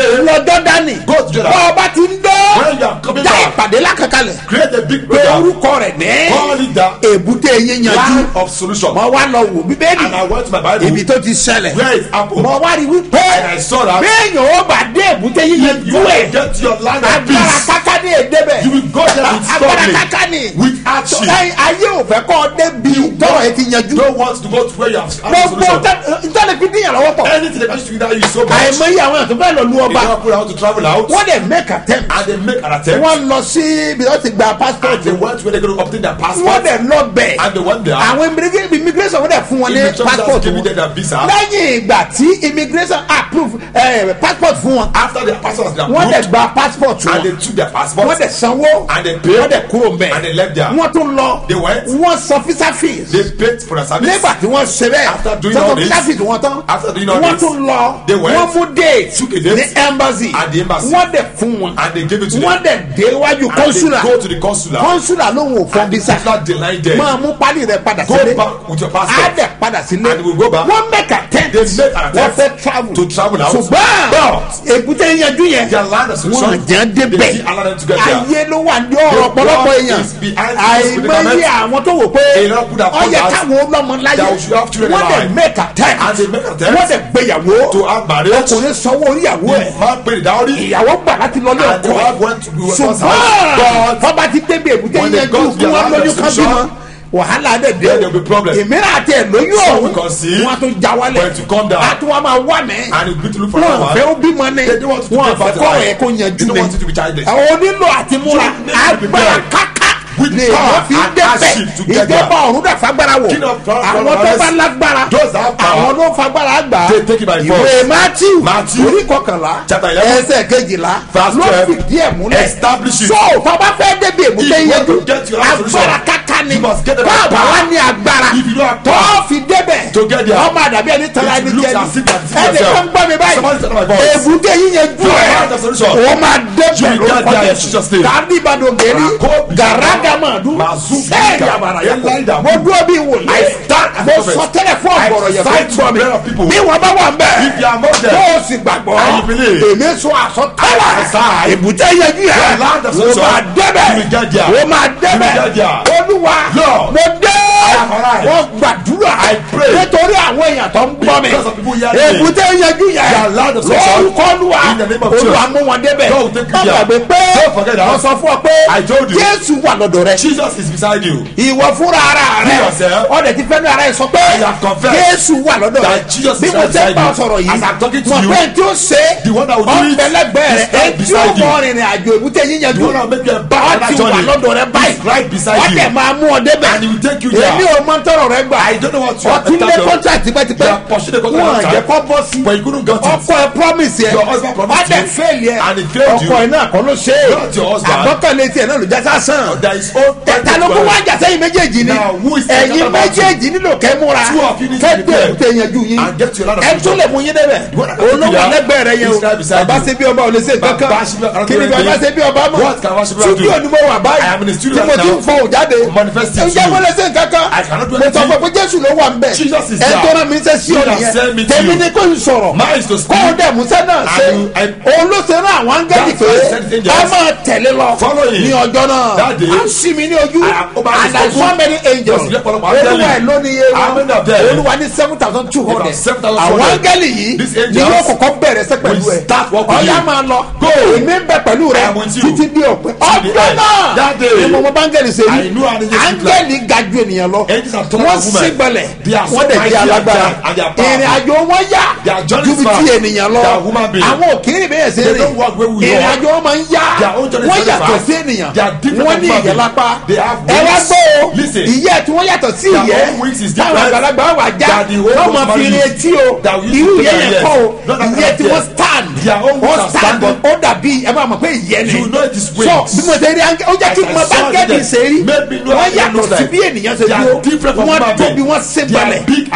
[SPEAKER 3] Today,
[SPEAKER 2] lọ jọ́dánì
[SPEAKER 3] Go to Jordan.
[SPEAKER 2] bọ́ ọba ti ń
[SPEAKER 3] When you are
[SPEAKER 2] dọ́
[SPEAKER 3] coming
[SPEAKER 2] já
[SPEAKER 3] back.
[SPEAKER 2] ìpàdé lákàkalẹ̀
[SPEAKER 3] create a big
[SPEAKER 2] pé
[SPEAKER 3] program.
[SPEAKER 2] orúkọ rẹ̀ ní
[SPEAKER 3] Call it that
[SPEAKER 2] èbúté yín yanjú
[SPEAKER 3] land of solution.
[SPEAKER 2] mo wá lọ wò bíbélì
[SPEAKER 3] And I went to my Bible.
[SPEAKER 2] ibi tó ti ṣẹlẹ̀
[SPEAKER 3] Where it happened.
[SPEAKER 2] mo wá rí wípé
[SPEAKER 3] And I saw that.
[SPEAKER 2] béèyàn ó bá dé èbúté yín
[SPEAKER 3] If
[SPEAKER 2] yanjú
[SPEAKER 3] you want
[SPEAKER 2] ẹ̀
[SPEAKER 3] to get to your land of
[SPEAKER 2] agbára
[SPEAKER 3] peace,
[SPEAKER 2] káká ní èdè bẹ̀
[SPEAKER 3] you will go there with
[SPEAKER 2] agbára
[SPEAKER 3] struggling,
[SPEAKER 2] káká ní
[SPEAKER 3] with hardship.
[SPEAKER 2] Ẹ- ayé ò fẹ́ kọ́ ọ débi tọ́rọ̀ ẹ ti yanjú
[SPEAKER 3] don't want to go to where you have had a
[SPEAKER 2] gbogbo
[SPEAKER 3] solution.
[SPEAKER 2] ntọ́lẹ̀ fi díyàn lọ́wọ́ pọ̀
[SPEAKER 3] Anything that comes to you that is so much.
[SPEAKER 2] àìmọye àwọn èèyàn tó fẹ́ lọ lu
[SPEAKER 3] They
[SPEAKER 2] ọba
[SPEAKER 3] don't put out to travel out.
[SPEAKER 2] wọ́n dẹ̀ make attempt
[SPEAKER 3] And they make an attempt.
[SPEAKER 2] wọ́n lọ sí ibi tó ti gba passport
[SPEAKER 3] And they went where they're going to obtain their
[SPEAKER 2] wọ́n
[SPEAKER 3] passport.
[SPEAKER 2] dẹ̀ lọ bẹ̀
[SPEAKER 3] And they went there.
[SPEAKER 2] àwọn immigra- immigration wọ́n dẹ̀ fún wọn ní
[SPEAKER 3] Immigration
[SPEAKER 2] passport
[SPEAKER 3] just gave
[SPEAKER 2] wọn
[SPEAKER 3] them their visa.
[SPEAKER 2] lẹ́yìn ìgbà tí immigration approve eh, passport fún wọn
[SPEAKER 3] After their passport has been
[SPEAKER 2] wọ́n dẹ̀
[SPEAKER 3] approved.
[SPEAKER 2] gba passport
[SPEAKER 3] And they
[SPEAKER 2] wọn
[SPEAKER 3] took their passport.
[SPEAKER 2] wọ́n dẹ̀ sanwó
[SPEAKER 3] And they paid.
[SPEAKER 2] wọ́n dẹ̀ kúrò mbẹ̀
[SPEAKER 3] And they left there.
[SPEAKER 2] wọ́n tún lọ
[SPEAKER 3] They went.
[SPEAKER 2] wọ́n san visa fees
[SPEAKER 3] They paid for the service.
[SPEAKER 2] nígbà tí wọ́n ṣe bẹ́ẹ̀
[SPEAKER 3] After doing
[SPEAKER 2] sanwó
[SPEAKER 3] all this,
[SPEAKER 2] visa fees wọn tán
[SPEAKER 3] after doing all
[SPEAKER 2] wọ́n
[SPEAKER 3] this,
[SPEAKER 2] tún lọ
[SPEAKER 3] they went,
[SPEAKER 2] wọ́n mú date
[SPEAKER 3] took a date
[SPEAKER 2] ní embassy
[SPEAKER 3] at the embassy.
[SPEAKER 2] wọ́n dẹ̀ fún wọn
[SPEAKER 3] And they gave it to
[SPEAKER 2] wọ́n
[SPEAKER 3] them.
[SPEAKER 2] dẹ̀ dé iwájú
[SPEAKER 3] And they
[SPEAKER 2] consular
[SPEAKER 3] go to the consular.
[SPEAKER 2] consular ló ń wò fún
[SPEAKER 3] And the
[SPEAKER 2] visa
[SPEAKER 3] consular denied them.
[SPEAKER 2] máa mú pálí rẹ padà
[SPEAKER 3] Go
[SPEAKER 2] sílé
[SPEAKER 3] back with your
[SPEAKER 2] á
[SPEAKER 3] passport.
[SPEAKER 2] dẹ̀ padà sílé
[SPEAKER 3] And we go back.
[SPEAKER 2] wọ́n make attempt
[SPEAKER 3] They make an
[SPEAKER 2] wọ́n
[SPEAKER 3] attempt
[SPEAKER 2] fẹ́ travel
[SPEAKER 3] to travel out.
[SPEAKER 2] ṣùgbọ́n
[SPEAKER 3] But
[SPEAKER 2] èbúté yanjú yẹn
[SPEAKER 3] their land of solution.
[SPEAKER 2] wọ́n jẹ́
[SPEAKER 3] They
[SPEAKER 2] débẹ̀
[SPEAKER 3] didn't allow them to get there.
[SPEAKER 2] ayé ló wà ní ọ̀rọ̀
[SPEAKER 3] The
[SPEAKER 2] ọ̀pọ̀lọpọ̀
[SPEAKER 3] God
[SPEAKER 2] èèyàn
[SPEAKER 3] is behind this
[SPEAKER 2] àìmọye
[SPEAKER 3] predicament.
[SPEAKER 2] àwọn tó wò pé
[SPEAKER 3] A lot of people that
[SPEAKER 2] ọyẹ
[SPEAKER 3] thought that
[SPEAKER 2] káwọn ọlọ́mọ láyé
[SPEAKER 3] that we should have children
[SPEAKER 2] wọ́n dẹ̀
[SPEAKER 3] alive.
[SPEAKER 2] make attempt
[SPEAKER 3] And they make attempt
[SPEAKER 2] wọ́n dẹ̀ gbéyàwó
[SPEAKER 3] to have marriage.
[SPEAKER 2] ọkùnrin sanwó oríyàwó ẹ̀
[SPEAKER 3] The man paid the dowry.
[SPEAKER 2] ìyàwó gbà láti lọ lé
[SPEAKER 3] And the
[SPEAKER 2] ọkọ
[SPEAKER 3] wife went to the
[SPEAKER 2] ẹ̀
[SPEAKER 3] husband's house.
[SPEAKER 2] ṣùgbọ́n
[SPEAKER 3] But
[SPEAKER 2] tọ́ba ti débi èbúté
[SPEAKER 3] when they
[SPEAKER 2] yanjú
[SPEAKER 3] got to
[SPEAKER 2] kí
[SPEAKER 3] their
[SPEAKER 2] wọ́n
[SPEAKER 3] land of
[SPEAKER 2] lóyún kan
[SPEAKER 3] solution,
[SPEAKER 2] bímọ wàhálà dẹ̀ dé
[SPEAKER 3] Then there will be problem.
[SPEAKER 2] ìmíràn àti ẹ̀ lóyún
[SPEAKER 3] Some
[SPEAKER 2] ọ̀hún
[SPEAKER 3] will conceive,
[SPEAKER 2] wọ́n á tún já wálẹ̀
[SPEAKER 3] but to come down.
[SPEAKER 2] á tún wá máa wá mẹ́
[SPEAKER 3] and you need to look for
[SPEAKER 2] wọn
[SPEAKER 3] another
[SPEAKER 2] fẹ́ ó
[SPEAKER 3] one.
[SPEAKER 2] bímọ ní
[SPEAKER 3] They don't want to
[SPEAKER 2] wọn
[SPEAKER 3] get
[SPEAKER 2] fẹ́
[SPEAKER 3] back to
[SPEAKER 2] kọ́
[SPEAKER 3] life.
[SPEAKER 2] ẹ̀ kó yanjú
[SPEAKER 3] They don't
[SPEAKER 2] ní
[SPEAKER 3] want it to be childless.
[SPEAKER 2] àwọn onílò àti múra
[SPEAKER 3] You need to be
[SPEAKER 2] agbára
[SPEAKER 3] prepared.
[SPEAKER 2] káká
[SPEAKER 3] With
[SPEAKER 2] lè
[SPEAKER 3] power
[SPEAKER 2] wọ́n fi
[SPEAKER 3] and
[SPEAKER 2] débẹ̀
[SPEAKER 3] hardship together.
[SPEAKER 2] ìjọba ọ̀run dà fagbára wò
[SPEAKER 3] King of power,
[SPEAKER 2] àwọn
[SPEAKER 3] power,
[SPEAKER 2] tó bá
[SPEAKER 3] power,
[SPEAKER 2] lágbára
[SPEAKER 3] those that have power,
[SPEAKER 2] àwọn ló fagbára gbà
[SPEAKER 3] they take it by
[SPEAKER 2] ìwé
[SPEAKER 3] force.
[SPEAKER 2] matthew
[SPEAKER 3] Matthew,
[SPEAKER 2] orí kọkànlá
[SPEAKER 3] chapter eleven,
[SPEAKER 2] ẹsẹ̀ kejìlá
[SPEAKER 3] verse
[SPEAKER 2] ló
[SPEAKER 3] twelve,
[SPEAKER 2] fìdí ẹ̀ múlẹ̀
[SPEAKER 3] establish it.
[SPEAKER 2] so tọ́ba fẹ́ débi èbúté
[SPEAKER 3] If you
[SPEAKER 2] yẹn
[SPEAKER 3] want to get your own solution,
[SPEAKER 2] agbára káká ni
[SPEAKER 3] you must get the right
[SPEAKER 2] báàbà
[SPEAKER 3] power.
[SPEAKER 2] wá ní agbára
[SPEAKER 3] If you don't have
[SPEAKER 2] tó
[SPEAKER 3] power
[SPEAKER 2] fi débẹ̀
[SPEAKER 3] to get there,
[SPEAKER 2] ọmọ àdàbí ẹni tara
[SPEAKER 3] it
[SPEAKER 2] ẹni
[SPEAKER 3] looks
[SPEAKER 2] jẹ
[SPEAKER 3] as if you are deceiving
[SPEAKER 2] ẹni
[SPEAKER 3] yourself.
[SPEAKER 2] kan gbọ́ mi báyìí
[SPEAKER 3] Somebody tell my voice.
[SPEAKER 2] èbúté yín yẹn ju
[SPEAKER 3] You
[SPEAKER 2] ẹ̀
[SPEAKER 3] have the solution.
[SPEAKER 2] ó máa débẹ̀
[SPEAKER 3] You will get
[SPEAKER 2] lórúkọ
[SPEAKER 3] there in
[SPEAKER 2] Jésù
[SPEAKER 3] Jesus' name.
[SPEAKER 2] tàbí ìbàdàn gẹ̀rí
[SPEAKER 3] Rakobi
[SPEAKER 2] gàràgàmàdù
[SPEAKER 3] Mazuka.
[SPEAKER 2] sẹ́ẹ̀dì àbàrà yàtọ̀
[SPEAKER 3] Elida.
[SPEAKER 2] mo dúró bí wòlíì
[SPEAKER 3] I stand as a
[SPEAKER 2] mo
[SPEAKER 3] prophet.
[SPEAKER 2] sọ tẹ́lẹ̀ fún
[SPEAKER 3] I
[SPEAKER 2] ọ̀gbọ̀rọ̀ yẹn
[SPEAKER 3] fight
[SPEAKER 2] fún gbọ́ mi
[SPEAKER 3] to the people.
[SPEAKER 2] bí wọ́n bá wà ń bẹ̀
[SPEAKER 3] If you are among them,
[SPEAKER 2] tó o sì gbàgbọ́
[SPEAKER 3] and you believe,
[SPEAKER 2] èmi sọ àsọtẹ́lẹ̀
[SPEAKER 3] I prophesy.
[SPEAKER 2] èbúté yẹn jù
[SPEAKER 3] Your
[SPEAKER 2] yẹn
[SPEAKER 3] land of
[SPEAKER 2] o
[SPEAKER 3] solution.
[SPEAKER 2] máa débẹ̀
[SPEAKER 3] You will get there.
[SPEAKER 2] o máa
[SPEAKER 3] You will
[SPEAKER 2] débẹ̀
[SPEAKER 3] get there.
[SPEAKER 2] olúwa
[SPEAKER 3] Lord.
[SPEAKER 2] mo dé
[SPEAKER 3] am alive.
[SPEAKER 2] wọ́n gbàdúrà
[SPEAKER 3] I pray.
[SPEAKER 2] nítorí àwọn èèyàn tó ń gbọ́ mi
[SPEAKER 3] Because of people hearing me.
[SPEAKER 2] èbúté yẹn jù yẹn
[SPEAKER 3] Your land of solution.
[SPEAKER 2] lórúkọ olúwa
[SPEAKER 3] In the name of
[SPEAKER 2] olúwa
[SPEAKER 3] Jesus.
[SPEAKER 2] mú wọn débẹ̀
[SPEAKER 3] God will take you
[SPEAKER 2] má
[SPEAKER 3] there.
[SPEAKER 2] gbàgbé pé
[SPEAKER 3] Don't forget that.
[SPEAKER 2] wọ́n sọ fún ọ pé
[SPEAKER 3] I told you.
[SPEAKER 2] jésù wà lọ́dọ̀ rẹ
[SPEAKER 3] Jesus is beside you.
[SPEAKER 2] ìwọ fúnra ara rẹ
[SPEAKER 3] You yourself.
[SPEAKER 2] ọdẹ ti fẹnu ara yẹ sọ pé
[SPEAKER 3] I have confessed
[SPEAKER 2] jésù wà lọ́dọ̀ rẹ
[SPEAKER 3] that Jesus
[SPEAKER 2] bí
[SPEAKER 3] is
[SPEAKER 2] mo
[SPEAKER 3] right
[SPEAKER 2] ṣe ń
[SPEAKER 3] beside
[SPEAKER 2] bá ọ
[SPEAKER 3] you.
[SPEAKER 2] sọ̀rọ̀ yìí
[SPEAKER 3] As I'm talking to
[SPEAKER 2] mọ̀
[SPEAKER 3] you,
[SPEAKER 2] pé tí ó ṣe
[SPEAKER 3] the one that will do it
[SPEAKER 2] ọ̀nbẹ̀lẹ́gbẹ̀ rẹ
[SPEAKER 3] is right
[SPEAKER 2] ẹ tí ó
[SPEAKER 3] beside you.
[SPEAKER 2] mọ rìnrìn àjò èbúté yíyanjú
[SPEAKER 3] The one that will make you embark on
[SPEAKER 2] ọ
[SPEAKER 3] that
[SPEAKER 2] ti wà
[SPEAKER 3] journey
[SPEAKER 2] lọ́dọ̀ rẹ báyìí
[SPEAKER 3] is right beside you.
[SPEAKER 2] ọdẹ máa mú ọ débẹ̀
[SPEAKER 3] And he will take you there.
[SPEAKER 2] èmi ò mọ tọrọ rẹ gbà
[SPEAKER 3] I don't know what you have
[SPEAKER 2] ọtí lé
[SPEAKER 3] entered
[SPEAKER 2] kọ́ńtà
[SPEAKER 3] You
[SPEAKER 2] tipẹ́tipẹ́
[SPEAKER 3] have pursued the contract
[SPEAKER 2] wọn
[SPEAKER 3] long
[SPEAKER 2] jẹ́
[SPEAKER 3] time.
[SPEAKER 2] kọ́ bọ́ sí
[SPEAKER 3] But you couldn't get it.
[SPEAKER 2] ọkọ ẹ promise yẹ
[SPEAKER 3] Your husband promised
[SPEAKER 2] ọdẹ
[SPEAKER 3] you.
[SPEAKER 2] fẹ́ẹ̀lì ẹ
[SPEAKER 3] And he failed you.
[SPEAKER 2] ọkọ ẹ náà kọ́ ló ṣe é
[SPEAKER 3] Not your husband.
[SPEAKER 2] àgbọ́kànlé tiẹ̀ náà ló já sásán
[SPEAKER 3] There is own
[SPEAKER 2] tẹ̀ta ló kó wá jà sẹ́yìn méjèèjì ni
[SPEAKER 3] Now, who is
[SPEAKER 2] ẹ̀yin
[SPEAKER 3] talking about
[SPEAKER 2] méjèèjì nílò kẹ́ múra
[SPEAKER 3] Two of you need to
[SPEAKER 2] kẹ́
[SPEAKER 3] be
[SPEAKER 2] dé
[SPEAKER 3] prepared.
[SPEAKER 2] èkúté yanjú yín
[SPEAKER 3] And get your land of
[SPEAKER 2] ẹ tún
[SPEAKER 3] solution.
[SPEAKER 2] lè mú yín débẹ̀
[SPEAKER 3] What happened to
[SPEAKER 2] olówó
[SPEAKER 3] you?
[SPEAKER 2] alẹ́gbẹ̀ẹ́ rẹ yẹn o
[SPEAKER 3] Is right beside
[SPEAKER 2] bàbá
[SPEAKER 3] you.
[SPEAKER 2] ṣe bí ọba ò lè ṣe nǹkan
[SPEAKER 3] Bàbá ṣe bí ọba
[SPEAKER 2] kan kí ni
[SPEAKER 3] cannot do
[SPEAKER 2] bàbá
[SPEAKER 3] anything.
[SPEAKER 2] ṣe bí ọba mọ̀
[SPEAKER 3] What can bàbá ṣe bí ọba do?
[SPEAKER 2] studio ni mo wà báyìí
[SPEAKER 3] I am in the studio
[SPEAKER 2] tí mo
[SPEAKER 3] right
[SPEAKER 2] ti
[SPEAKER 3] now.
[SPEAKER 2] ń fọ òjáde
[SPEAKER 3] Manifesting
[SPEAKER 2] ǹjẹ́
[SPEAKER 3] to
[SPEAKER 2] mo
[SPEAKER 3] you.
[SPEAKER 2] lè ṣe nǹkan kan
[SPEAKER 3] I cannot do
[SPEAKER 2] mo sọ
[SPEAKER 3] anything.
[SPEAKER 2] pé jésù ló wà ń bẹ̀
[SPEAKER 3] Jesus is
[SPEAKER 2] ẹ
[SPEAKER 3] there.
[SPEAKER 2] tó rán mi ṣe sí
[SPEAKER 3] He
[SPEAKER 2] òní
[SPEAKER 3] has sent me
[SPEAKER 2] yẹn
[SPEAKER 3] to
[SPEAKER 2] tèmi
[SPEAKER 3] you.
[SPEAKER 2] ni kò ń sọ̀rọ̀
[SPEAKER 3] Mine is to
[SPEAKER 2] kó o
[SPEAKER 3] speak.
[SPEAKER 2] dẹ̀ musa náà ṣe
[SPEAKER 3] And I-
[SPEAKER 2] òun ló ṣe rán àwọn áńgẹ́lì
[SPEAKER 3] That's
[SPEAKER 2] pé
[SPEAKER 3] why I sent angels.
[SPEAKER 2] ká máa tẹ̀lé lọ
[SPEAKER 3] Follow him.
[SPEAKER 2] ní ọjọ́ náà
[SPEAKER 3] That day,
[SPEAKER 2] à ń sì mí ní ojú
[SPEAKER 3] I am over
[SPEAKER 2] and I
[SPEAKER 3] his
[SPEAKER 2] saw many angels
[SPEAKER 3] Yes, ọ̀pọ̀lọpọ̀
[SPEAKER 2] olúwa
[SPEAKER 3] áńgẹ́lì.
[SPEAKER 2] ẹ̀ ló ní iye
[SPEAKER 3] How
[SPEAKER 2] wọn
[SPEAKER 3] many of them?
[SPEAKER 2] olúwa ní seven thousand two hundred
[SPEAKER 3] About 7,200.
[SPEAKER 2] àwọn áńgẹ́lì yìí
[SPEAKER 3] These
[SPEAKER 2] ni
[SPEAKER 3] angels
[SPEAKER 2] yóò kọ́kọ́ bẹ̀rẹ̀ sẹ́ pẹ̀lú
[SPEAKER 3] will
[SPEAKER 2] ẹ̀
[SPEAKER 3] start work with
[SPEAKER 2] ọ̀yá
[SPEAKER 3] you.
[SPEAKER 2] máa lọ
[SPEAKER 3] Go.
[SPEAKER 2] èmi ń bẹ pẹ̀lú rẹ
[SPEAKER 3] I am with you.
[SPEAKER 2] títí di òpin
[SPEAKER 3] the
[SPEAKER 2] ọjọ́
[SPEAKER 3] end.
[SPEAKER 2] náà
[SPEAKER 3] That day.
[SPEAKER 2] ni mo mọ báńgẹ́lì ṣe
[SPEAKER 3] I know how
[SPEAKER 2] rí
[SPEAKER 3] they just look
[SPEAKER 2] áńgẹ́lì ga ju ènìyàn lọ
[SPEAKER 3] Angels are taller
[SPEAKER 2] wọ́n
[SPEAKER 3] than women.
[SPEAKER 2] sì gbẹlẹ̀
[SPEAKER 3] They are so
[SPEAKER 2] wọ́n dẹ̀
[SPEAKER 3] mighty
[SPEAKER 2] di
[SPEAKER 3] and
[SPEAKER 2] alágbára
[SPEAKER 3] they are- and they are powerful.
[SPEAKER 2] ìrìn àjò wọn yá
[SPEAKER 3] Their journey
[SPEAKER 2] ju
[SPEAKER 3] is
[SPEAKER 2] bí
[SPEAKER 3] far.
[SPEAKER 2] ti ènìyàn lọ
[SPEAKER 3] They are human beings.
[SPEAKER 2] àwọn òkèèrè bẹ́ẹ̀ ṣe
[SPEAKER 3] They
[SPEAKER 2] rìn
[SPEAKER 3] don't walk where we
[SPEAKER 2] ìrìn
[SPEAKER 3] walk.
[SPEAKER 2] àjò wọn máa ń yá
[SPEAKER 3] Their own journey is
[SPEAKER 2] wọ́n
[SPEAKER 3] very
[SPEAKER 2] yàtọ̀
[SPEAKER 3] fast.
[SPEAKER 2] sí ènìyàn
[SPEAKER 3] They are different
[SPEAKER 2] wọ́n
[SPEAKER 3] from
[SPEAKER 2] ní
[SPEAKER 3] human
[SPEAKER 2] ìyẹ́
[SPEAKER 3] beings.
[SPEAKER 2] lápá
[SPEAKER 3] They have
[SPEAKER 2] ẹ wá
[SPEAKER 3] wings.
[SPEAKER 2] gbọ́ o
[SPEAKER 3] Listen.
[SPEAKER 2] ìyẹ́ tí wọ́n yàtọ̀ sí
[SPEAKER 3] Their
[SPEAKER 2] ìyẹ́
[SPEAKER 3] own wings is
[SPEAKER 2] táwọn
[SPEAKER 3] different.
[SPEAKER 2] àgbàlagbà wà já
[SPEAKER 3] That the old
[SPEAKER 2] wọ́n
[SPEAKER 3] ones
[SPEAKER 2] máa fi
[SPEAKER 3] marry
[SPEAKER 2] rin
[SPEAKER 3] you.
[SPEAKER 2] etí o
[SPEAKER 3] That we used
[SPEAKER 2] irú
[SPEAKER 3] to
[SPEAKER 2] ìyẹ́
[SPEAKER 3] put
[SPEAKER 2] yẹn
[SPEAKER 3] their
[SPEAKER 2] kọ́ o
[SPEAKER 3] ears. Not that
[SPEAKER 2] ìyẹ́
[SPEAKER 3] kind
[SPEAKER 2] tí
[SPEAKER 3] of
[SPEAKER 2] wọ́n
[SPEAKER 3] ears.
[SPEAKER 2] stand
[SPEAKER 3] Their own
[SPEAKER 2] wọ́n
[SPEAKER 3] wings are
[SPEAKER 2] stand
[SPEAKER 3] stand up.
[SPEAKER 2] ó dàbí ẹ máa mọ̀ pé ìyẹ́ ni
[SPEAKER 3] You know it is
[SPEAKER 2] so
[SPEAKER 3] wings.
[SPEAKER 2] bí mo ṣe rí áńgẹ́ ó jẹ́ kí
[SPEAKER 3] As I
[SPEAKER 2] mo bá
[SPEAKER 3] saw
[SPEAKER 2] gẹ́gẹ́
[SPEAKER 3] them,
[SPEAKER 2] ṣe rí
[SPEAKER 3] made me know
[SPEAKER 2] wọ́n
[SPEAKER 3] how they
[SPEAKER 2] yàtọ̀
[SPEAKER 3] look
[SPEAKER 2] sí
[SPEAKER 3] like.
[SPEAKER 2] bí ènìyàn ṣe
[SPEAKER 3] They are
[SPEAKER 2] dúró
[SPEAKER 3] different from
[SPEAKER 2] wọ́n
[SPEAKER 3] human
[SPEAKER 2] tóbi
[SPEAKER 3] beings.
[SPEAKER 2] wọ́n ṣe
[SPEAKER 3] They are
[SPEAKER 2] balẹ̀
[SPEAKER 3] big and
[SPEAKER 2] wọ́n
[SPEAKER 3] giant.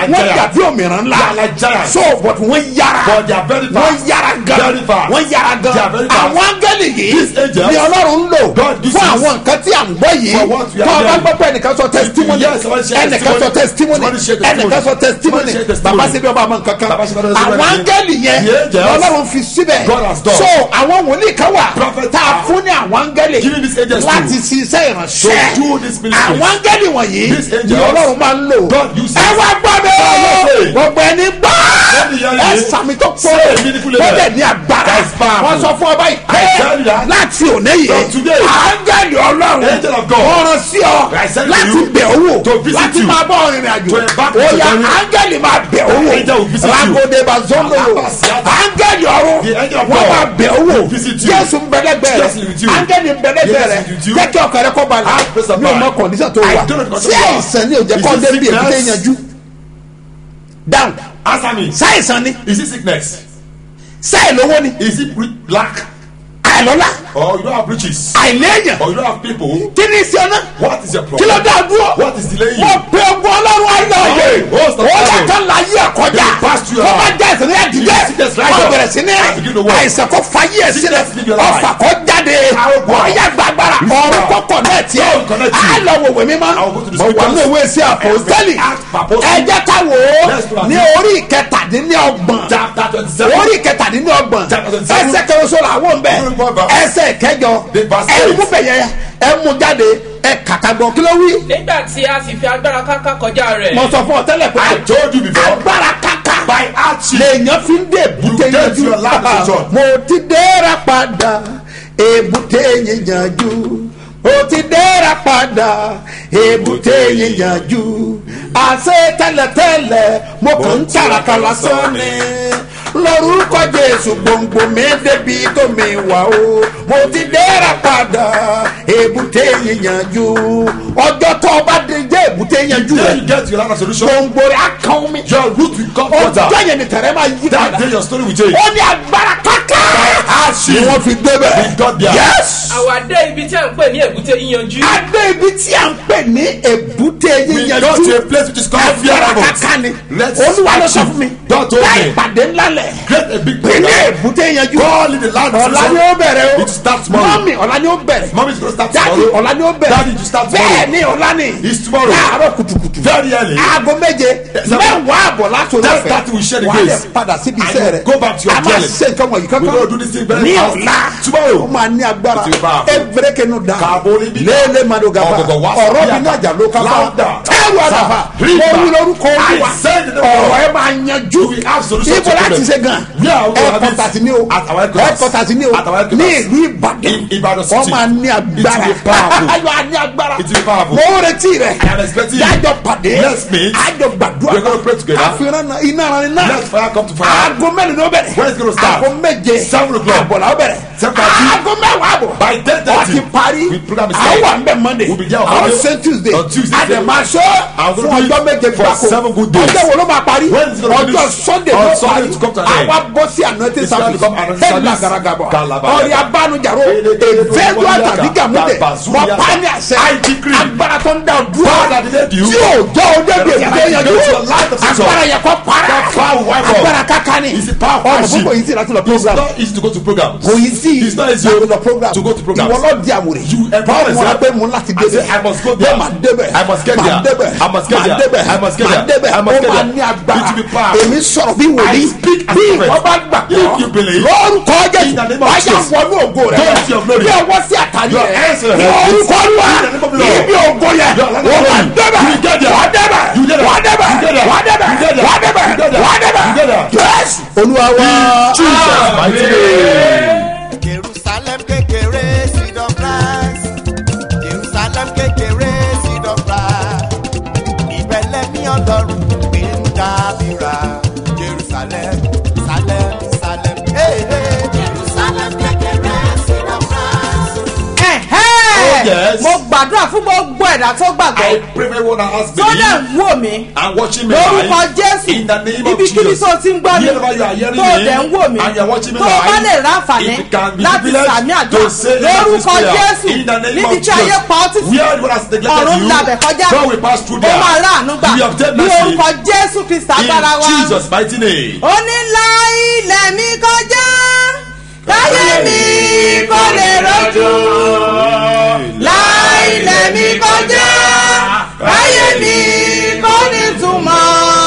[SPEAKER 2] dàbí òmìnira ńlá
[SPEAKER 3] They are like giants.
[SPEAKER 2] so but wọ́n yára
[SPEAKER 3] But they are very fast.
[SPEAKER 2] wọ́n yára gan
[SPEAKER 3] Very fast.
[SPEAKER 2] wọ́n yára gan
[SPEAKER 3] They are very fast.
[SPEAKER 2] àwọn áńgẹ́lì yìí
[SPEAKER 3] These angels,
[SPEAKER 2] ni ọlọ́run ń lò
[SPEAKER 3] God uses
[SPEAKER 2] fún àwọn nǹkan tí à ń gbọ́ yìí
[SPEAKER 3] for what we are
[SPEAKER 2] tó o bá
[SPEAKER 3] hearing.
[SPEAKER 2] gbọ́ pé ẹnìkan sọ testimony
[SPEAKER 3] Yes, somebody share
[SPEAKER 2] ẹnìkan sọ testimony
[SPEAKER 3] Somebody share testimony.
[SPEAKER 2] ẹnìkan sọ testimony
[SPEAKER 3] Somebody share testimony.
[SPEAKER 2] bàbá síbi ọba àmọ́ nǹkan kan
[SPEAKER 3] Baba Sibi Ọba
[SPEAKER 2] àwọn
[SPEAKER 3] Sibi
[SPEAKER 2] áńgẹ́lì yẹn
[SPEAKER 3] The angels,
[SPEAKER 2] lọ́lọ́run fi síbẹ̀
[SPEAKER 3] God has done.
[SPEAKER 2] so àwọn wòlíì kan wà
[SPEAKER 3] Prophet
[SPEAKER 2] tá a
[SPEAKER 3] are
[SPEAKER 2] fún ní àwọn áńgẹ́lì
[SPEAKER 3] giving these angels to-
[SPEAKER 2] láti ṣiṣẹ́ ìránṣẹ́
[SPEAKER 3] to do this ministry.
[SPEAKER 2] àwọn áńgẹ́lì wọ̀nyí
[SPEAKER 3] These
[SPEAKER 2] ni
[SPEAKER 3] angels,
[SPEAKER 2] ọlọ́run máa ń lò
[SPEAKER 3] God uses.
[SPEAKER 2] ẹ wá gbọ́ mi
[SPEAKER 3] Honestly.
[SPEAKER 2] gbogbo ẹni gbọ́
[SPEAKER 3] Let me hear
[SPEAKER 2] ẹ
[SPEAKER 3] you.
[SPEAKER 2] sàmì tó
[SPEAKER 3] Say
[SPEAKER 2] pọ̀
[SPEAKER 3] a meaningful
[SPEAKER 2] ó
[SPEAKER 3] amen.
[SPEAKER 2] dẹ̀ ní agbára
[SPEAKER 3] That's powerful.
[SPEAKER 2] wọ́n sọ fún ọba yìí
[SPEAKER 3] I tell you
[SPEAKER 2] pé
[SPEAKER 3] that.
[SPEAKER 2] láti òní yìí
[SPEAKER 3] From today.
[SPEAKER 2] áńgẹ́lì ọlọ́run
[SPEAKER 3] Angel of God.
[SPEAKER 2] wọ́n rán sí ọ
[SPEAKER 3] I send to
[SPEAKER 2] láti
[SPEAKER 3] you
[SPEAKER 2] bẹ̀ owó
[SPEAKER 3] to visit
[SPEAKER 2] láti
[SPEAKER 3] you.
[SPEAKER 2] máa bọ́ ọ̀rìnrìn àjò
[SPEAKER 3] To embark
[SPEAKER 2] ó
[SPEAKER 3] on
[SPEAKER 2] yá
[SPEAKER 3] journey.
[SPEAKER 2] áńgẹ́lì máa bẹ̀ owó
[SPEAKER 3] Angel will visit you.
[SPEAKER 2] ragode bazongolo
[SPEAKER 3] Alabasiata.
[SPEAKER 2] áńgẹ́lì ọ̀run
[SPEAKER 3] The angel of
[SPEAKER 2] wọ́n
[SPEAKER 3] God
[SPEAKER 2] máa bẹ̀ owó
[SPEAKER 3] will visit you.
[SPEAKER 2] jésù ń bẹ̀lẹ́gbẹ̀
[SPEAKER 3] Jesus is with you.
[SPEAKER 2] rẹ̀ áńgẹ́lì ń bẹ̀lẹ́gbẹ̀
[SPEAKER 3] Jesus
[SPEAKER 2] rẹ̀
[SPEAKER 3] is with you.
[SPEAKER 2] jẹ́ kí ọkàn rẹ kọ́ balẹ̀
[SPEAKER 3] Have peace of
[SPEAKER 2] mi ò
[SPEAKER 3] mind.
[SPEAKER 2] mọ kọ̀ndíṣàn tó
[SPEAKER 3] I
[SPEAKER 2] wà
[SPEAKER 3] don't know the
[SPEAKER 2] sí
[SPEAKER 3] condition you are.
[SPEAKER 2] àìsàn ní òjẹ́
[SPEAKER 3] Is
[SPEAKER 2] kọ́
[SPEAKER 3] it
[SPEAKER 2] débi
[SPEAKER 3] sickness?
[SPEAKER 2] èkúté yanjú down
[SPEAKER 3] Answer me.
[SPEAKER 2] sáìsàn ni
[SPEAKER 3] Is it sickness?
[SPEAKER 2] sáì lówó ni
[SPEAKER 3] Is it re- lack?
[SPEAKER 2] àìlọ́lá
[SPEAKER 3] Or you don't have riches?
[SPEAKER 2] àìléèyàn
[SPEAKER 3] Or you don't have people?
[SPEAKER 2] kí ni ìṣe ọ̀nà
[SPEAKER 3] What is your
[SPEAKER 2] kí ló
[SPEAKER 3] problem?
[SPEAKER 2] dá dúró
[SPEAKER 3] What is delaying
[SPEAKER 2] mo
[SPEAKER 3] you?
[SPEAKER 2] pe ogun ọlọ́run ayọ̀yẹ̀
[SPEAKER 3] Oh, host of
[SPEAKER 2] ó
[SPEAKER 3] heaven.
[SPEAKER 2] yàtọ̀ láyé ẹ̀kọ́jà
[SPEAKER 3] They will pass through
[SPEAKER 2] tó
[SPEAKER 3] your
[SPEAKER 2] bá
[SPEAKER 3] life.
[SPEAKER 2] jẹ́ ìsìn ní ẹ̀dídẹ́
[SPEAKER 3] Sickness rise
[SPEAKER 2] wọ́n
[SPEAKER 3] up
[SPEAKER 2] bẹ̀rẹ̀ sí ní
[SPEAKER 3] and begin to walk.
[SPEAKER 2] àìsàn kò fayé ẹ̀ sílẹ̀
[SPEAKER 3] Sickness leave your life.
[SPEAKER 2] ọ̀fà kò jáde
[SPEAKER 3] Power go
[SPEAKER 2] wọ́n
[SPEAKER 3] out.
[SPEAKER 2] yá gbàgbára ọ̀run kò connect yẹ
[SPEAKER 3] God connect you.
[SPEAKER 2] á lọ wò wẹ̀ mímọ́
[SPEAKER 3] I will go to the
[SPEAKER 2] mo wà
[SPEAKER 3] scriptures.
[SPEAKER 2] ní ìwé sí àpòstẹ́lì
[SPEAKER 3] Act for apostle.
[SPEAKER 2] ẹ jẹ́ ká wò ó
[SPEAKER 3] Let's do
[SPEAKER 2] ní
[SPEAKER 3] that.
[SPEAKER 2] orí ìkẹtàdínlọ́gbọ̀n
[SPEAKER 3] Chapter twenty-seven.
[SPEAKER 2] orí ìkẹtàdínlọ́gbọ̀n
[SPEAKER 3] Chapter twenty-seven.
[SPEAKER 2] ẹsẹ̀ kẹrọsọ làwọn ń bẹ
[SPEAKER 3] Orí bọ́ọ̀bà.
[SPEAKER 2] ẹsẹ̀ kẹjọ
[SPEAKER 3] The verse
[SPEAKER 2] ẹ
[SPEAKER 3] eight.
[SPEAKER 2] mú bẹ̀yẹ ẹ mú jáde ẹ kàkà gbọ́ kí ló wí.
[SPEAKER 6] nígbà tí a sì fi agbára káká kọjá rẹ̀
[SPEAKER 2] mo sọ fún ọ tẹ́lẹ̀ pé
[SPEAKER 3] I told you before.
[SPEAKER 2] agbára kàkà
[SPEAKER 3] By action.
[SPEAKER 2] lèèyàn fi ń dé èbúté
[SPEAKER 3] You get
[SPEAKER 2] yanjú
[SPEAKER 3] your life decision.
[SPEAKER 2] mo ti dẹ́ra padà èbúté yanjú mo ti dẹ́ra padà èbúté yanjú àṣẹ tẹ́lẹ̀tẹ́lẹ̀ mo kàn ń tàràkà lásán ni lórúkọ jésù gbòǹgbò mi débi tó mi wà o mo ti dẹ́ra padà èbúté yanjú ọjọ́ tó o bá dé jẹ́ èbúté yanjú
[SPEAKER 3] Then
[SPEAKER 2] rẹ̀
[SPEAKER 3] you get your life solution.
[SPEAKER 2] gbòǹgbò rẹ̀ á kàn mí
[SPEAKER 3] Your root will come water.
[SPEAKER 2] ọjọ́ yẹn ni tẹ̀rẹ̀ máa yí
[SPEAKER 3] That
[SPEAKER 2] padà
[SPEAKER 3] day your story will change.
[SPEAKER 2] ó ní agbára káká
[SPEAKER 3] action.
[SPEAKER 2] ni wọ́n fi débẹ̀
[SPEAKER 3] We got there.
[SPEAKER 2] yes
[SPEAKER 6] àwa dé ibi tí a ń pè ní èbúté yíyanjú
[SPEAKER 2] adé ibi tí a ń pè ní èbúté
[SPEAKER 3] We got to
[SPEAKER 2] yíyanjú
[SPEAKER 3] a place which is called
[SPEAKER 2] agbára
[SPEAKER 3] fear
[SPEAKER 2] káká ni
[SPEAKER 3] Let's
[SPEAKER 2] olúwa ló sọ
[SPEAKER 3] achieve.
[SPEAKER 2] fún mi
[SPEAKER 3] God told
[SPEAKER 2] láì
[SPEAKER 3] me.
[SPEAKER 2] pàdé ńlá lẹ̀
[SPEAKER 3] Create a big
[SPEAKER 2] pè ní
[SPEAKER 3] program.
[SPEAKER 2] èbúté yíyanjú
[SPEAKER 3] Call it the land of
[SPEAKER 2] ọ̀la
[SPEAKER 3] solution.
[SPEAKER 2] ni ó bẹ̀rẹ̀ o
[SPEAKER 3] It starts tomorrow.
[SPEAKER 2] mọ́mì ọ̀la ni ó bẹ̀rẹ̀
[SPEAKER 3] Mommy is going to start
[SPEAKER 2] dáàdì
[SPEAKER 3] tomorrow.
[SPEAKER 2] ọ̀la ni ó bẹ̀rẹ̀
[SPEAKER 3] Daddy, you start tomorrow.
[SPEAKER 2] bẹ́ẹ̀ ni ọ̀la ni
[SPEAKER 3] It's tomorrow.
[SPEAKER 2] láàárọ̀ kùtùkùtù
[SPEAKER 3] Very early.
[SPEAKER 2] aago méje
[SPEAKER 3] seven.
[SPEAKER 2] mẹ́wàá àbọ̀ láti
[SPEAKER 3] Ten
[SPEAKER 2] olófẹ́
[SPEAKER 3] thirty we share the
[SPEAKER 2] wà á lè
[SPEAKER 3] grace.
[SPEAKER 2] padà síbi
[SPEAKER 3] And
[SPEAKER 2] iṣẹ́
[SPEAKER 3] you
[SPEAKER 2] rẹ̀
[SPEAKER 3] go back to your
[SPEAKER 2] a máa
[SPEAKER 3] dwelling.
[SPEAKER 2] ṣe nǹkan wọ̀nyí
[SPEAKER 3] We
[SPEAKER 2] kankan
[SPEAKER 3] go do this thing very
[SPEAKER 2] ní
[SPEAKER 3] fast.
[SPEAKER 2] ọ̀la
[SPEAKER 3] Tomorrow.
[SPEAKER 2] ó máa ní agbára
[SPEAKER 3] It will be powerful.
[SPEAKER 2] evireke nu da
[SPEAKER 3] Kààbò níbí.
[SPEAKER 2] léèlé mado gaba
[SPEAKER 3] Ọ̀gọ̀gọ̀ wá sí
[SPEAKER 2] ọ̀rọ̀
[SPEAKER 3] bí
[SPEAKER 2] mi ní
[SPEAKER 3] àgbà.
[SPEAKER 2] àjà ló kápá
[SPEAKER 3] Láàdà.
[SPEAKER 2] ẹrù àdàbà
[SPEAKER 3] Rígbà.
[SPEAKER 2] mo wí lórúkọ olúwa
[SPEAKER 3] I said the name of
[SPEAKER 2] ọ̀rọ̀
[SPEAKER 3] God.
[SPEAKER 2] ẹ máa yanjú
[SPEAKER 3] We have solution
[SPEAKER 2] ibo
[SPEAKER 3] to
[SPEAKER 2] láti
[SPEAKER 3] problem.
[SPEAKER 2] ṣe gan
[SPEAKER 3] Yeah, we will have it
[SPEAKER 2] ẹ̀kọ́tàsí ni o
[SPEAKER 3] at our headquarters.
[SPEAKER 2] ẹ̀kọ́tàsí ni o
[SPEAKER 3] At our headquarters.
[SPEAKER 2] ní ìlú ìbàdàn
[SPEAKER 3] In Ibadan
[SPEAKER 2] wọ́n
[SPEAKER 3] city.
[SPEAKER 2] máa ní agbára
[SPEAKER 3] It will be powerful.
[SPEAKER 2] ayọ̀ á ní agbára
[SPEAKER 3] It will be powerful.
[SPEAKER 2] mo ń retí rẹ̀
[SPEAKER 3] I am expecting you.
[SPEAKER 2] dájọ́ pàdé
[SPEAKER 3] Let's meet.
[SPEAKER 2] àjọ gbàdúrà
[SPEAKER 3] We're gonna pray together.
[SPEAKER 2] àfihàn náà iná ara ni náà
[SPEAKER 3] Let fire come to fire.
[SPEAKER 2] aago mẹ́rin ló bẹ̀rẹ̀
[SPEAKER 3] When it's gonna start?
[SPEAKER 2] aago méje
[SPEAKER 3] Seven o'clock.
[SPEAKER 2] àbọ̀là ó bẹ̀rẹ̀
[SPEAKER 3] Seven thirty.
[SPEAKER 2] aago mẹ́wàá àbọ̀
[SPEAKER 3] By 10:30.
[SPEAKER 2] wọ́n ti parí
[SPEAKER 3] We program is
[SPEAKER 2] àwọn
[SPEAKER 3] set.
[SPEAKER 2] wà ń bẹ̀ monday
[SPEAKER 3] We'll be there on
[SPEAKER 2] àwọn
[SPEAKER 3] Monday.
[SPEAKER 2] ṣe tuesday
[SPEAKER 3] On Tuesday.
[SPEAKER 2] àdèmàṣọ
[SPEAKER 3] I'm
[SPEAKER 2] fún
[SPEAKER 3] gonna do
[SPEAKER 2] ọjọ́
[SPEAKER 3] it
[SPEAKER 2] méje
[SPEAKER 3] for
[SPEAKER 2] gbáko
[SPEAKER 3] seven good days.
[SPEAKER 2] ọjọ́ wo ló máa parí
[SPEAKER 3] When is it gonna
[SPEAKER 2] ọjọ́
[SPEAKER 3] finish?
[SPEAKER 2] sunday
[SPEAKER 3] On
[SPEAKER 2] ló
[SPEAKER 3] Sunday
[SPEAKER 2] parí
[SPEAKER 3] to come to an end.
[SPEAKER 2] àwa bọ́ sí anointing
[SPEAKER 3] It's gonna
[SPEAKER 2] service
[SPEAKER 3] become anointing
[SPEAKER 2] ẹ̀la
[SPEAKER 3] service.
[SPEAKER 2] garagaba
[SPEAKER 3] Galaba.
[SPEAKER 2] ọ̀rẹ́ abánujàro
[SPEAKER 3] Eleke-
[SPEAKER 2] èvẹ́dù àtàdígà múdẹ
[SPEAKER 3] Tabazuya.
[SPEAKER 2] mọ pani àṣẹ
[SPEAKER 3] I decree.
[SPEAKER 2] agbára tó ń dá o dúró
[SPEAKER 3] God that delayed you.
[SPEAKER 2] tí o jọ o débi
[SPEAKER 3] That
[SPEAKER 2] èbúté
[SPEAKER 3] you
[SPEAKER 2] yanjú
[SPEAKER 3] get your life of season.
[SPEAKER 2] agbára yẹ kọ para
[SPEAKER 3] That power will wipe off.
[SPEAKER 2] agbára kakani
[SPEAKER 3] It's a power of
[SPEAKER 2] ọ̀rọ̀
[SPEAKER 3] worship.
[SPEAKER 2] púpọ̀ yìí sí láti lọ
[SPEAKER 3] It's
[SPEAKER 2] program
[SPEAKER 3] not easy to go to programs.
[SPEAKER 2] kò yí sí
[SPEAKER 3] It's not easy
[SPEAKER 2] láti lọ program
[SPEAKER 3] to go to programs.
[SPEAKER 2] ìwọ lọ di àwòrán
[SPEAKER 3] You empower
[SPEAKER 2] báwo mo ra
[SPEAKER 3] yourself.
[SPEAKER 2] pé mo ń láti
[SPEAKER 3] I say,
[SPEAKER 2] débẹ̀
[SPEAKER 3] I must go there.
[SPEAKER 2] Bẹ́ẹ̀ máa débẹ̀
[SPEAKER 3] I must get
[SPEAKER 2] máa
[SPEAKER 3] there.
[SPEAKER 2] débẹ̀
[SPEAKER 3] I must get
[SPEAKER 2] máa
[SPEAKER 3] there.
[SPEAKER 2] débẹ̀
[SPEAKER 3] I must get
[SPEAKER 2] máa
[SPEAKER 3] there.
[SPEAKER 2] débẹ̀
[SPEAKER 3] I must
[SPEAKER 2] ó
[SPEAKER 3] get
[SPEAKER 2] máa
[SPEAKER 3] there.
[SPEAKER 2] ní agbára
[SPEAKER 3] It will be powerful.
[SPEAKER 2] èmi sọ̀rọ̀ bí wòlíì
[SPEAKER 3] I speak as
[SPEAKER 2] bí
[SPEAKER 3] a prophet.
[SPEAKER 2] ìwọ bá gbà
[SPEAKER 3] If you believe,
[SPEAKER 2] lórúkọ
[SPEAKER 3] in the name
[SPEAKER 2] jésù
[SPEAKER 3] of
[SPEAKER 2] wáyà
[SPEAKER 3] Jesus,
[SPEAKER 2] wọnú ògo rẹ
[SPEAKER 3] go to your glory.
[SPEAKER 2] bí ọwọ́ sí àtàlí
[SPEAKER 3] Your
[SPEAKER 2] rẹ
[SPEAKER 3] hands in your
[SPEAKER 2] ní
[SPEAKER 3] head.
[SPEAKER 2] orúkọ olúwa
[SPEAKER 3] In the name of the Lord.
[SPEAKER 2] ibi ògo yẹ
[SPEAKER 3] Your hand
[SPEAKER 2] wọ́n
[SPEAKER 3] in
[SPEAKER 2] máa
[SPEAKER 3] your
[SPEAKER 2] débẹ̀
[SPEAKER 3] You get there.
[SPEAKER 2] wà débẹ̀
[SPEAKER 3] You get there.
[SPEAKER 2] wà débẹ̀
[SPEAKER 3] You get there.
[SPEAKER 2] wà débẹ̀
[SPEAKER 3] You get there.
[SPEAKER 2] wà débẹ̀
[SPEAKER 3] You get there.
[SPEAKER 2] wà débẹ̀
[SPEAKER 3] You get there.
[SPEAKER 2] jésù olúwa wá.
[SPEAKER 3] Jesus mighty name.
[SPEAKER 1] jerusalem kékeré seed of rice jerusalem kékeré seed of rice ìbẹ̀lẹ̀ ní ọlọ́run gbé ń dábìrà jerusalem salem salem hey, hey. jerusalem kékeré seed of rice.
[SPEAKER 2] Ẹ̀hẹ́.
[SPEAKER 3] yes. prophets.
[SPEAKER 7] mo gbàdúrà fún gbogbo ẹ̀dá tó gbàgbọ́
[SPEAKER 3] I pray for everyone that has
[SPEAKER 7] tó dẹ̀ ń
[SPEAKER 3] believed
[SPEAKER 7] wò mí
[SPEAKER 3] and watching me
[SPEAKER 7] lórúkọ
[SPEAKER 3] live.
[SPEAKER 7] jésù
[SPEAKER 3] In the name of
[SPEAKER 7] ibikíbi
[SPEAKER 3] Jesus.
[SPEAKER 7] tó ti ń gbọ́ mi
[SPEAKER 3] Wherever you are hearing
[SPEAKER 7] tó
[SPEAKER 3] me
[SPEAKER 7] dẹ̀ ń wò mí
[SPEAKER 3] and you are watching me
[SPEAKER 7] tó o bá
[SPEAKER 3] live,
[SPEAKER 7] lè ráǹfààní
[SPEAKER 3] if you can be
[SPEAKER 7] láti
[SPEAKER 3] privileged
[SPEAKER 7] sàmì
[SPEAKER 3] to
[SPEAKER 7] àdúrà
[SPEAKER 3] say the Lord's
[SPEAKER 7] lórúkọ
[SPEAKER 3] prayer.
[SPEAKER 7] jésù
[SPEAKER 3] In the name
[SPEAKER 7] níbi
[SPEAKER 3] of
[SPEAKER 7] tí ayé
[SPEAKER 3] Jesus.
[SPEAKER 7] pa ọ́ títí
[SPEAKER 3] Where God has neglected
[SPEAKER 7] ọ̀run
[SPEAKER 3] you,
[SPEAKER 7] labẹ̀ kọjá
[SPEAKER 3] God will pass through
[SPEAKER 7] ó
[SPEAKER 3] there.
[SPEAKER 7] máa ráàánú gbà
[SPEAKER 3] You obtain
[SPEAKER 7] ní
[SPEAKER 3] mercy.
[SPEAKER 7] orúkọ jésù kristi agbára wa
[SPEAKER 3] In Jesus' mighty name.
[SPEAKER 7] ó ní la ilẹ̀ mi kọjá káyé mi kò lè rọ́jú la ilẹ̀ mi kọjá káyé mi kò ní túmọ̀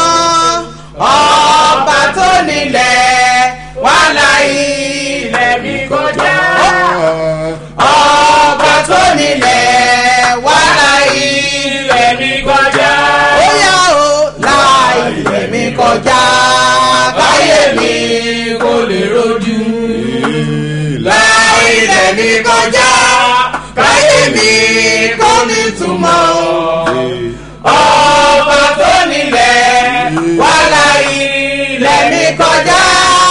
[SPEAKER 7] ọba tó nílẹ̀ wà la ilẹ̀ mi kọjá ọba tó nílẹ̀ wà la ilẹ̀ mi kọjá ó yá o la ilẹ̀ mi kọjá káyé mi kò lè rojú la ilẹ̀ mi kọjá káyé mi kò ní túmọ̀ ọba tó nílẹ̀ wà la ilẹ̀ mi kọjá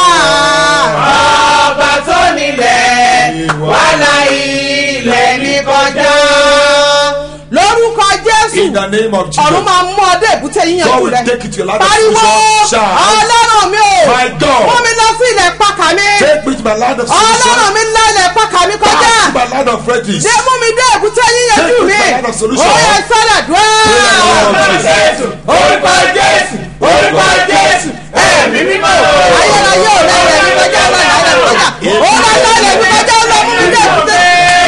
[SPEAKER 7] ọba tó nílẹ̀ wà la ilẹ̀ mi kọjá lórúkọ jésù
[SPEAKER 3] In the name of Jesus.
[SPEAKER 7] ọ̀run máa mú ọdẹ èbúté
[SPEAKER 3] God
[SPEAKER 7] yíyanjú
[SPEAKER 3] will
[SPEAKER 7] rẹ
[SPEAKER 3] take you to your land of
[SPEAKER 7] pariwo
[SPEAKER 3] solution. Shout.
[SPEAKER 7] ọlọ́run mi o
[SPEAKER 3] My God.
[SPEAKER 7] mú mi lọ sí ilẹ̀ pàkà mi
[SPEAKER 3] Take me to my land of
[SPEAKER 7] ọlọ́run
[SPEAKER 3] solution.
[SPEAKER 7] mi ńlá ilẹ̀ pàkà mi kọjá
[SPEAKER 3] Back to my land of refuge.
[SPEAKER 7] dé mú mi dé èbúté yíyanjú
[SPEAKER 3] Take me
[SPEAKER 7] mi
[SPEAKER 3] to the land of solution.
[SPEAKER 7] ó yẹ sọ́dọ̀ dùn
[SPEAKER 3] Jésù,
[SPEAKER 7] orúkọ jésù orúkọ jésù ẹ̀mí mímọ́ ayérayé ò lẹ́yìn ẹ̀mí kọjá ọlọ́run ilẹ̀ kọjá ó lọ lọ́lẹ̀ mi kọjá ó lọ mú mi dé èbúté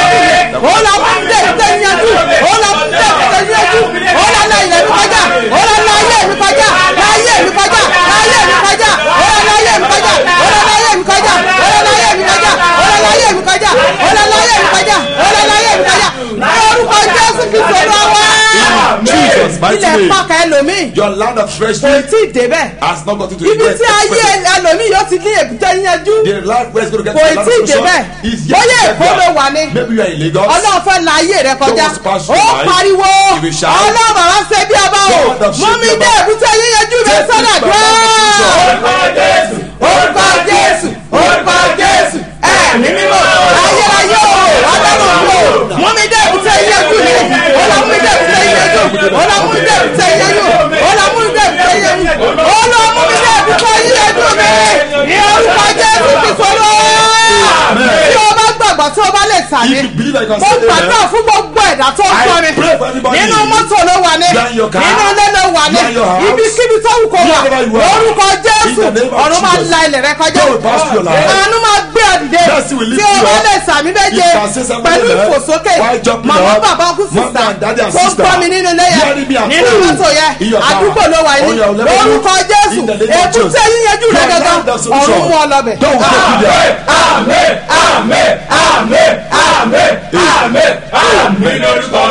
[SPEAKER 7] ó lọ mú mi dé èbúté yíyanjú ó lọ mú mi dé èbúté yíyanjú ó lọ lọ ilẹ̀ mi kọjá ó lọ lọ ayé mi kọjá láyé mi kọjá láyé mi kọjá ó lọ lọ ayé mi kọjá ó lọ lọ ayé mi kọjá ó lọ lọ ayé mi kọjá ó lọ lọ ayé mi kọjá ó lọ lọ ayé mi kọjá ó lọ lọ ayé mi kọjá ní orúkọ jésù kristu olúwa
[SPEAKER 3] Jesus, mighty
[SPEAKER 7] ilẹ̀
[SPEAKER 3] name.
[SPEAKER 7] pàkà ẹlòmíì
[SPEAKER 3] Your land of
[SPEAKER 7] kò
[SPEAKER 3] treasury
[SPEAKER 7] tí ì débẹ̀
[SPEAKER 3] has not gotten to
[SPEAKER 7] ibi
[SPEAKER 3] the
[SPEAKER 7] tí ayé ẹlòmíì yóò ti ní èbúté yíyanjú
[SPEAKER 3] The land where it's going to get
[SPEAKER 7] kò
[SPEAKER 3] to the land
[SPEAKER 7] tí ì
[SPEAKER 3] of solution
[SPEAKER 7] débẹ̀
[SPEAKER 3] is yet
[SPEAKER 7] bóyá
[SPEAKER 3] to get
[SPEAKER 7] èkó ló
[SPEAKER 3] there.
[SPEAKER 7] wà ní
[SPEAKER 3] Maybe you are in Lagos.
[SPEAKER 7] ọlọ́run fẹ́ la ayé rẹ kọjá
[SPEAKER 3] Don't pass
[SPEAKER 7] ó
[SPEAKER 3] through life.
[SPEAKER 7] pariwo
[SPEAKER 3] You will shout.
[SPEAKER 7] ọlọ́run bàbá ṣe bí ọba o
[SPEAKER 3] God of
[SPEAKER 7] mú mi
[SPEAKER 3] Shekinah.
[SPEAKER 7] dé èbúté yíyanjú mi
[SPEAKER 3] Take me
[SPEAKER 7] sọ́dọ̀
[SPEAKER 3] to my land of
[SPEAKER 7] dúró
[SPEAKER 3] solution.
[SPEAKER 7] orúkọ jésù orúkọ jésù ẹ̀mí mímọ́ ayérayé o ọlọ́run mi o mú mi dé èbúté yíyanjú mi ọlọ́ mú mi dé èbúté yíyanjú ọlọ́ mú mi dé èbúté yíyanjú ọlọ́ mú mi dé èbúté yíyanjú ọlọ́ mú mi dé èbúté yíyanjú mi ní orúkọ jésù ti sọ̀rọ̀ tí o bá gbàgbọ́ tí o bá lè sàmì
[SPEAKER 3] If you believe I can
[SPEAKER 7] mo
[SPEAKER 3] say
[SPEAKER 7] gbàdúrà
[SPEAKER 3] amen.
[SPEAKER 7] fún gbogbo ẹ̀dá tó ń
[SPEAKER 3] I
[SPEAKER 7] gbọ́ mi
[SPEAKER 3] pray for everybody.
[SPEAKER 7] nínú mọ́tò ló wà ní
[SPEAKER 3] You are in your car.
[SPEAKER 7] nínú ilé ló wà ní
[SPEAKER 3] You are in your house.
[SPEAKER 7] ibikíbi tó wù kó wà
[SPEAKER 3] Wherever you are.
[SPEAKER 7] lórúkọ jésù
[SPEAKER 3] In the name of
[SPEAKER 7] ọ̀run máa
[SPEAKER 3] Jesus.
[SPEAKER 7] la ilẹ̀ rẹ kọjá
[SPEAKER 3] God will pass through your life.
[SPEAKER 7] àánú máa gbé ọ dìde
[SPEAKER 3] Mercy will lift
[SPEAKER 7] tí o
[SPEAKER 3] you
[SPEAKER 7] bá
[SPEAKER 3] up.
[SPEAKER 7] lè sàmì méje
[SPEAKER 3] You can say something
[SPEAKER 7] pẹ̀lú
[SPEAKER 3] there.
[SPEAKER 7] ìfòsókè
[SPEAKER 3] While jumping
[SPEAKER 7] màmá
[SPEAKER 3] up.
[SPEAKER 7] bàbá ọkùn
[SPEAKER 3] Mama
[SPEAKER 7] sísá
[SPEAKER 3] and daddy and
[SPEAKER 7] tó ń
[SPEAKER 3] sister.
[SPEAKER 7] gbọ́ mi nínú ilé
[SPEAKER 3] Hearing me
[SPEAKER 7] yẹn
[SPEAKER 3] at
[SPEAKER 7] nínú
[SPEAKER 3] home.
[SPEAKER 7] mọ́tò
[SPEAKER 3] In
[SPEAKER 7] yẹn
[SPEAKER 3] your car.
[SPEAKER 7] àdúgbò ló wà ní
[SPEAKER 3] On your level.
[SPEAKER 7] lórúkọ jésù
[SPEAKER 3] In the name of
[SPEAKER 7] èbúté
[SPEAKER 3] Jesus.
[SPEAKER 7] yíyanjú rẹ
[SPEAKER 3] Your
[SPEAKER 7] gangan
[SPEAKER 3] land of solution.
[SPEAKER 7] ọ̀run mú ọ lọ́bẹ̀.
[SPEAKER 3] God will take you there.
[SPEAKER 6] Àmín, àmín, àmín, àmín, àmín, àmín lórúkọ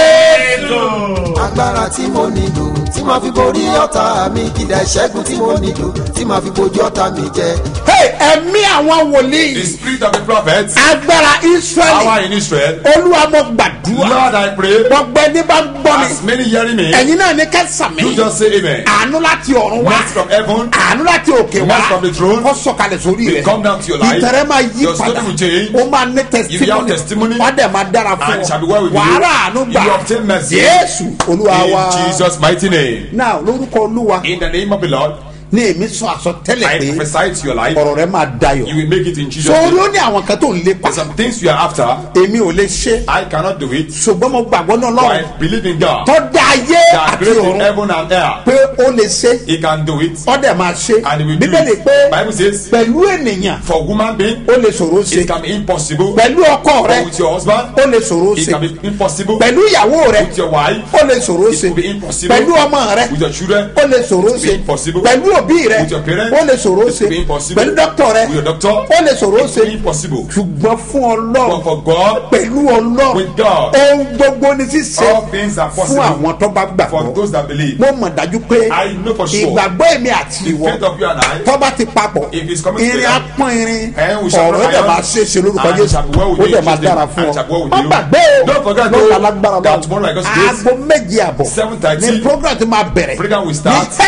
[SPEAKER 6] Jésù.
[SPEAKER 8] agbára tí mo nílò tí màá fi borí ọ̀tá mi kìdá ìṣẹ́gun tí mo nílò tí màá fi bojú ọ̀tá mi jẹ.
[SPEAKER 2] Hey, ẹ̀mí àwọn
[SPEAKER 3] The
[SPEAKER 2] wòlíì
[SPEAKER 3] spirit of the prophet,
[SPEAKER 2] agbára israẹli
[SPEAKER 3] power in Israel.
[SPEAKER 2] olúwa mo gbàdúrà
[SPEAKER 3] Lord, I pray.
[SPEAKER 2] gbogbo ẹni bá ń gbọ́ mi
[SPEAKER 3] As many hearing me,
[SPEAKER 2] ẹ̀yin náà ní kẹsàmì
[SPEAKER 3] you just say amen.
[SPEAKER 2] àánú láti ọ̀run wá
[SPEAKER 3] Mercy from heaven.
[SPEAKER 2] àánú láti òkè wá
[SPEAKER 3] Mercy from the throne.
[SPEAKER 2] kó sọ̀kalẹ̀ sórí
[SPEAKER 3] will
[SPEAKER 2] rẹ̀
[SPEAKER 3] come down to your life.
[SPEAKER 2] ìtẹ̀rẹ̀ máa yí
[SPEAKER 3] Your story
[SPEAKER 2] padà
[SPEAKER 3] will change.
[SPEAKER 2] ó máa ní
[SPEAKER 3] You will have
[SPEAKER 2] testimony
[SPEAKER 3] testimony.
[SPEAKER 2] wọ́n dẹ̀ máa dára fún
[SPEAKER 3] And
[SPEAKER 2] ọ
[SPEAKER 3] shall be well with you.
[SPEAKER 2] wàhálà àánú
[SPEAKER 3] You
[SPEAKER 2] gbà
[SPEAKER 3] will obtain mercy.
[SPEAKER 2] jésù olúwa wa
[SPEAKER 3] In Jesus' mighty name.
[SPEAKER 2] náà lórúkọ olúwa
[SPEAKER 3] In the name of the Lord,
[SPEAKER 2] ní èmi sọ àsọtẹ́lẹ̀
[SPEAKER 3] I
[SPEAKER 2] pé
[SPEAKER 3] prophesy to your life.
[SPEAKER 2] ọ̀rọ̀ rẹ máa dayọ̀
[SPEAKER 3] You will make it in Jesus'
[SPEAKER 2] sórí
[SPEAKER 3] name.
[SPEAKER 2] ó ní àwọn kan tó ń lépa
[SPEAKER 3] There's some things you are after.
[SPEAKER 2] èmi ò lè ṣe
[SPEAKER 3] I cannot do it.
[SPEAKER 2] ṣùgbọ́n mo gbàgbọ́ náà
[SPEAKER 3] But
[SPEAKER 2] lọ́rùn
[SPEAKER 3] I believe in God.
[SPEAKER 2] tó dá ayé
[SPEAKER 3] That
[SPEAKER 2] àti
[SPEAKER 3] created
[SPEAKER 2] ọ̀run
[SPEAKER 3] heaven and earth.
[SPEAKER 2] pé ó lè ṣe
[SPEAKER 3] He can do it.
[SPEAKER 2] ó dẹ̀ máa ṣe
[SPEAKER 3] And he will do
[SPEAKER 2] bíbélì
[SPEAKER 3] it.
[SPEAKER 2] pé
[SPEAKER 3] Bible says,
[SPEAKER 2] pẹ̀lú ènìyàn
[SPEAKER 3] for woman being,
[SPEAKER 2] ó lè ṣòro ṣe
[SPEAKER 3] it can be impossible.
[SPEAKER 2] pẹ̀lú ọkọ rẹ
[SPEAKER 3] But with your husband,
[SPEAKER 2] ó lè ṣòro
[SPEAKER 3] it
[SPEAKER 2] ṣe
[SPEAKER 3] can be impossible.
[SPEAKER 2] pẹ̀lú ìyàwó rẹ
[SPEAKER 3] With your wife,
[SPEAKER 2] ó lè ṣòro
[SPEAKER 3] it
[SPEAKER 2] ṣe
[SPEAKER 3] will be impossible.
[SPEAKER 2] pẹ̀lú ọmọ rẹ
[SPEAKER 3] With your children,
[SPEAKER 2] ó lè ṣòro
[SPEAKER 3] it will be
[SPEAKER 2] ṣe
[SPEAKER 3] impossible.
[SPEAKER 2] pẹ̀lú òbí rẹ
[SPEAKER 3] With your parents,
[SPEAKER 2] ó lè ṣòro
[SPEAKER 3] it
[SPEAKER 2] ṣe
[SPEAKER 3] will be impossible.
[SPEAKER 2] pẹ̀lú dókítà rẹ
[SPEAKER 3] With your doctor,
[SPEAKER 2] ó lè ṣòro
[SPEAKER 3] it
[SPEAKER 2] ṣe
[SPEAKER 3] will be impossible.
[SPEAKER 2] ṣùgbọ́n fún
[SPEAKER 3] But
[SPEAKER 2] ọlọ́run
[SPEAKER 3] for God,
[SPEAKER 2] pẹ̀lú ọlọ́run
[SPEAKER 3] with God,
[SPEAKER 2] ohun gbogbo ní ṣíṣe
[SPEAKER 3] all things are
[SPEAKER 2] fún
[SPEAKER 3] possible
[SPEAKER 2] àwọn tó bá
[SPEAKER 3] for
[SPEAKER 2] gbàgbọ́
[SPEAKER 3] those that believe.
[SPEAKER 2] mo mọ̀ dájú pé
[SPEAKER 3] I know for sure.
[SPEAKER 2] ìgbàgbọ́ èmi àti
[SPEAKER 3] The
[SPEAKER 2] ìwọ
[SPEAKER 3] faith of you and I,
[SPEAKER 2] tó bá ti papọ̀
[SPEAKER 3] If it's coming
[SPEAKER 2] irin
[SPEAKER 3] together,
[SPEAKER 2] apọ́n irin
[SPEAKER 3] and we shall
[SPEAKER 2] ọ̀rọ̀
[SPEAKER 3] not
[SPEAKER 2] dẹ̀
[SPEAKER 3] iron,
[SPEAKER 2] máa ṣe é ṣe lórúkọ
[SPEAKER 3] and
[SPEAKER 2] jésù
[SPEAKER 3] shall be well with
[SPEAKER 2] ó
[SPEAKER 3] you
[SPEAKER 2] dẹ̀
[SPEAKER 3] in
[SPEAKER 2] máa
[SPEAKER 3] Jesus'
[SPEAKER 2] dára
[SPEAKER 3] name,
[SPEAKER 2] fún
[SPEAKER 3] and
[SPEAKER 2] ọ
[SPEAKER 3] shall be well with
[SPEAKER 2] má
[SPEAKER 3] you.
[SPEAKER 2] gbàgbé o
[SPEAKER 3] Don't forget,
[SPEAKER 2] lọ́la
[SPEAKER 3] though,
[SPEAKER 2] lágbára
[SPEAKER 3] that
[SPEAKER 2] lọ
[SPEAKER 3] tomorrow, like God says,
[SPEAKER 2] aago méje àbọ̀
[SPEAKER 3] 7:30,
[SPEAKER 2] ní program ti máa bẹ̀rẹ̀
[SPEAKER 3] program will
[SPEAKER 2] ní
[SPEAKER 3] start
[SPEAKER 2] headquarters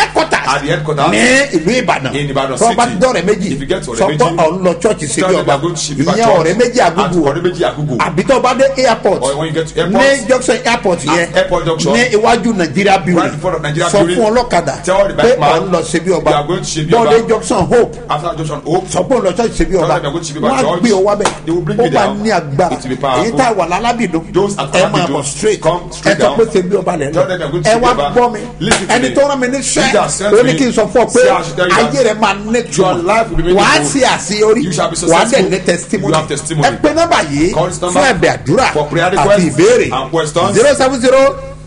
[SPEAKER 3] At the headquarters.
[SPEAKER 2] ní ìlú ìbàdàn
[SPEAKER 3] In Ibadan
[SPEAKER 2] tó bá
[SPEAKER 3] city.
[SPEAKER 2] dọ̀rẹ́ méjì
[SPEAKER 3] If you get to
[SPEAKER 2] sọ
[SPEAKER 3] Ọ̀rẹ́
[SPEAKER 2] pé
[SPEAKER 3] méjì.
[SPEAKER 2] ọ̀n lọ church ṣe
[SPEAKER 3] Tell
[SPEAKER 2] bí
[SPEAKER 3] them
[SPEAKER 2] ọba
[SPEAKER 3] you are going to Shibiba
[SPEAKER 2] ìyẹn
[SPEAKER 3] Church.
[SPEAKER 2] ọ̀rẹ́ méjì
[SPEAKER 3] At
[SPEAKER 2] àgùgù
[SPEAKER 3] Ọ̀rẹ́ méjì Àgùgù.
[SPEAKER 2] àbí tó bá dé airport
[SPEAKER 3] Or when you get to airport.
[SPEAKER 2] ní junction airport yẹn
[SPEAKER 3] airport junction.
[SPEAKER 2] ní iwájú nàìjíríà building
[SPEAKER 3] Right in front of Nigeria
[SPEAKER 2] sọ
[SPEAKER 3] building.
[SPEAKER 2] fún ọlọ́kadà
[SPEAKER 3] Tell the
[SPEAKER 2] pé
[SPEAKER 3] bike man
[SPEAKER 2] ọ̀n lọ ṣe bí ọba
[SPEAKER 3] you are going to Ṣebí Ọba.
[SPEAKER 2] bọ́ọ̀dé junction hope
[SPEAKER 3] after junction hope.
[SPEAKER 2] sọ pé òun lọ church ṣe bí ọba
[SPEAKER 3] Tell them you are going to Shibiba
[SPEAKER 2] wọ́n á
[SPEAKER 3] Church.
[SPEAKER 2] gbé ọ wá bẹ̀
[SPEAKER 3] They will bring
[SPEAKER 2] ó
[SPEAKER 3] you
[SPEAKER 2] máa
[SPEAKER 3] down.
[SPEAKER 2] ní agbára
[SPEAKER 3] It will be powerful.
[SPEAKER 2] èyí tá a wà lálábìdún
[SPEAKER 3] Those at
[SPEAKER 2] ẹ máa
[SPEAKER 3] Alabidun,
[SPEAKER 2] bọ̀ straight
[SPEAKER 3] come
[SPEAKER 2] ẹ
[SPEAKER 3] straight
[SPEAKER 2] sọ
[SPEAKER 3] down.
[SPEAKER 2] pé ṣe bí ọba lẹ̀
[SPEAKER 3] Tell them you are going to
[SPEAKER 2] ẹ
[SPEAKER 3] Ṣebí
[SPEAKER 2] wá
[SPEAKER 3] Ọba.
[SPEAKER 2] gbọ́ mi
[SPEAKER 3] Listen to
[SPEAKER 2] ẹni
[SPEAKER 3] me.
[SPEAKER 2] tó rán mi ní
[SPEAKER 3] He that
[SPEAKER 2] sẹ́
[SPEAKER 3] sent
[SPEAKER 2] ó ní
[SPEAKER 3] me.
[SPEAKER 2] kí n sọ fún ọ pé
[SPEAKER 3] Say I should tell you that.
[SPEAKER 2] ayé rẹ máa ní
[SPEAKER 3] Your life will be
[SPEAKER 2] tuma wàá
[SPEAKER 3] meaningful.
[SPEAKER 2] ṣe àṣeyọrí
[SPEAKER 3] You shall be
[SPEAKER 2] wàá dẹ̀
[SPEAKER 3] successful.
[SPEAKER 2] ní testimony
[SPEAKER 3] You have testimony.
[SPEAKER 2] ẹ pé nọ́mbà yìí
[SPEAKER 3] Call this number
[SPEAKER 2] fún ẹ̀bẹ̀ àdúrà
[SPEAKER 3] for prayer
[SPEAKER 2] àti
[SPEAKER 3] requests
[SPEAKER 2] ìbéèrè
[SPEAKER 3] and questions.
[SPEAKER 2] zero seven zero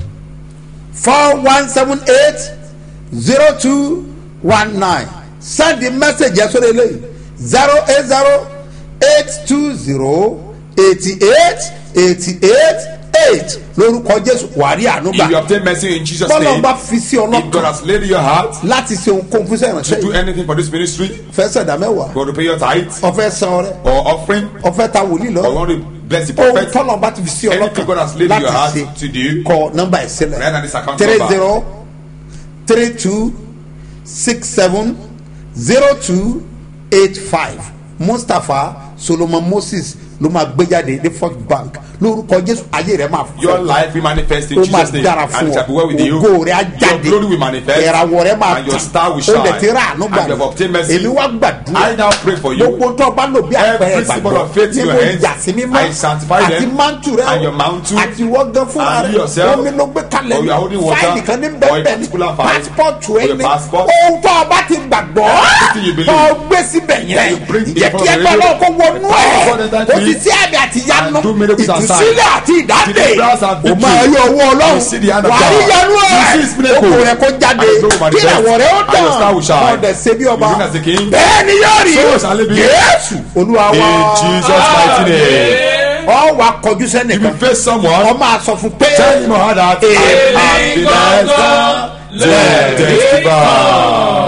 [SPEAKER 2] four one seven eight zero two one nine send the message yẹn sórí eléyìí zero eight zero eight two zero eighty eight eighty eight eight lórúkọ jésù wàrí ànúgbà
[SPEAKER 3] if you obtain mercy in jesus
[SPEAKER 2] bọ́lá
[SPEAKER 3] name
[SPEAKER 2] bá fi sí
[SPEAKER 3] if God
[SPEAKER 2] ọlọ́kan
[SPEAKER 3] has laid in your heart
[SPEAKER 2] láti ṣe ohunkóhun fún sẹ́yìn
[SPEAKER 3] to do
[SPEAKER 2] ránṣẹ́
[SPEAKER 3] anything for this ministry
[SPEAKER 2] fẹ́ sẹ̀dá mẹ́wàá
[SPEAKER 3] God to pay your tithe
[SPEAKER 2] ọ̀fẹ́ san ọrẹ
[SPEAKER 3] or offering
[SPEAKER 2] ọ̀fẹ́ ta wòlíì
[SPEAKER 3] or
[SPEAKER 2] lọ
[SPEAKER 3] want to bless the
[SPEAKER 2] ohun
[SPEAKER 3] prophet
[SPEAKER 2] tọ́lọ̀ bá ti fi sí
[SPEAKER 3] anything God has
[SPEAKER 2] ọlọ́kan
[SPEAKER 3] laid in your
[SPEAKER 2] láti
[SPEAKER 3] heart
[SPEAKER 2] ṣe
[SPEAKER 3] to do
[SPEAKER 2] kọ nọ́mbà ẹ̀ sílẹ̀
[SPEAKER 3] Write down this account
[SPEAKER 2] three
[SPEAKER 3] number.
[SPEAKER 2] zero three two six seven zero two eight five mustapha solomon moses ló máa gbé jáde ní first bank lórúkọ jésù ayé rẹ máa
[SPEAKER 3] your life will manifest in
[SPEAKER 2] ó máa
[SPEAKER 3] jesus name
[SPEAKER 2] dára
[SPEAKER 3] and
[SPEAKER 2] fún
[SPEAKER 3] it shall be well
[SPEAKER 2] ọ
[SPEAKER 3] with you
[SPEAKER 2] ògo rẹ á
[SPEAKER 3] your
[SPEAKER 2] jáde
[SPEAKER 3] glory will manifest
[SPEAKER 2] ìràwọ̀ rẹ máa
[SPEAKER 3] and your
[SPEAKER 2] tàn
[SPEAKER 3] star will
[SPEAKER 2] ó
[SPEAKER 3] shine
[SPEAKER 2] lè ti rà àánú
[SPEAKER 3] and you have
[SPEAKER 2] gbà
[SPEAKER 3] obtained mercy
[SPEAKER 2] èmi wá gbàdúrà
[SPEAKER 3] I now pray for you
[SPEAKER 2] gbogbo tó o bá lò bí àpẹẹrẹ
[SPEAKER 3] Every symbol
[SPEAKER 2] ìgbàgbọ́
[SPEAKER 3] of faith in
[SPEAKER 2] nínú
[SPEAKER 3] your hands,
[SPEAKER 2] ìjà sí mímọ́
[SPEAKER 3] I sanctify
[SPEAKER 2] àti
[SPEAKER 3] them,
[SPEAKER 2] mántù rẹ
[SPEAKER 3] and your mantle,
[SPEAKER 2] àti wọ́gán fúnra
[SPEAKER 3] and
[SPEAKER 2] rẹ
[SPEAKER 3] you yourself,
[SPEAKER 2] omi ló gbé kalẹ̀
[SPEAKER 3] or you are holding water,
[SPEAKER 2] fáìlì kan ní
[SPEAKER 3] or a
[SPEAKER 2] bẹ́ẹ̀ ní
[SPEAKER 3] particular file,
[SPEAKER 2] pásítọ̀tù
[SPEAKER 3] or
[SPEAKER 2] ẹ
[SPEAKER 3] your
[SPEAKER 2] ní
[SPEAKER 3] passport.
[SPEAKER 2] ohun tó o bá ti gbàgbọ́
[SPEAKER 3] Everything you believe.
[SPEAKER 2] tó o gbé síbẹ̀
[SPEAKER 3] That
[SPEAKER 2] yẹn
[SPEAKER 3] you bring in
[SPEAKER 2] jẹ́
[SPEAKER 3] front
[SPEAKER 2] kí
[SPEAKER 3] of
[SPEAKER 2] ẹgbẹ́
[SPEAKER 3] the
[SPEAKER 2] náà kó wọnú
[SPEAKER 3] God
[SPEAKER 2] ẹ̀
[SPEAKER 3] enter
[SPEAKER 2] kò
[SPEAKER 3] into
[SPEAKER 2] sì
[SPEAKER 3] it,
[SPEAKER 2] sí àmì àti ìyanu
[SPEAKER 3] and do miracles and signs.
[SPEAKER 2] ìtúsílẹ̀ àti ìdáǹdè
[SPEAKER 3] Deliverance and
[SPEAKER 2] o
[SPEAKER 3] victory.
[SPEAKER 2] máa rí ọwọ́ ọlọ́run
[SPEAKER 3] You see the hand of
[SPEAKER 2] wà á rí
[SPEAKER 3] God.
[SPEAKER 2] yanu
[SPEAKER 3] You
[SPEAKER 2] ẹ̀
[SPEAKER 3] see his miracle.
[SPEAKER 2] okò rẹ̀ kó jáde
[SPEAKER 3] And his glory will
[SPEAKER 2] kí
[SPEAKER 3] manifest.
[SPEAKER 2] àwọ̀ rẹ̀ ó
[SPEAKER 3] And your star will shine.
[SPEAKER 2] tàn ọ̀dẹ̀ ṣe bí ọba
[SPEAKER 3] You reign as a king.
[SPEAKER 2] bẹ́ẹ̀ ni yóò rí
[SPEAKER 3] So shall it be.
[SPEAKER 2] yéésù olúwa
[SPEAKER 3] in
[SPEAKER 2] wá
[SPEAKER 3] jesus mighty name
[SPEAKER 2] ọ wà kọjú
[SPEAKER 3] if you
[SPEAKER 2] sẹ́nìkan
[SPEAKER 3] face someone
[SPEAKER 2] ọ máa sọ fún pé
[SPEAKER 3] tell him or her that
[SPEAKER 2] Èmi
[SPEAKER 3] I have been blessed to testify.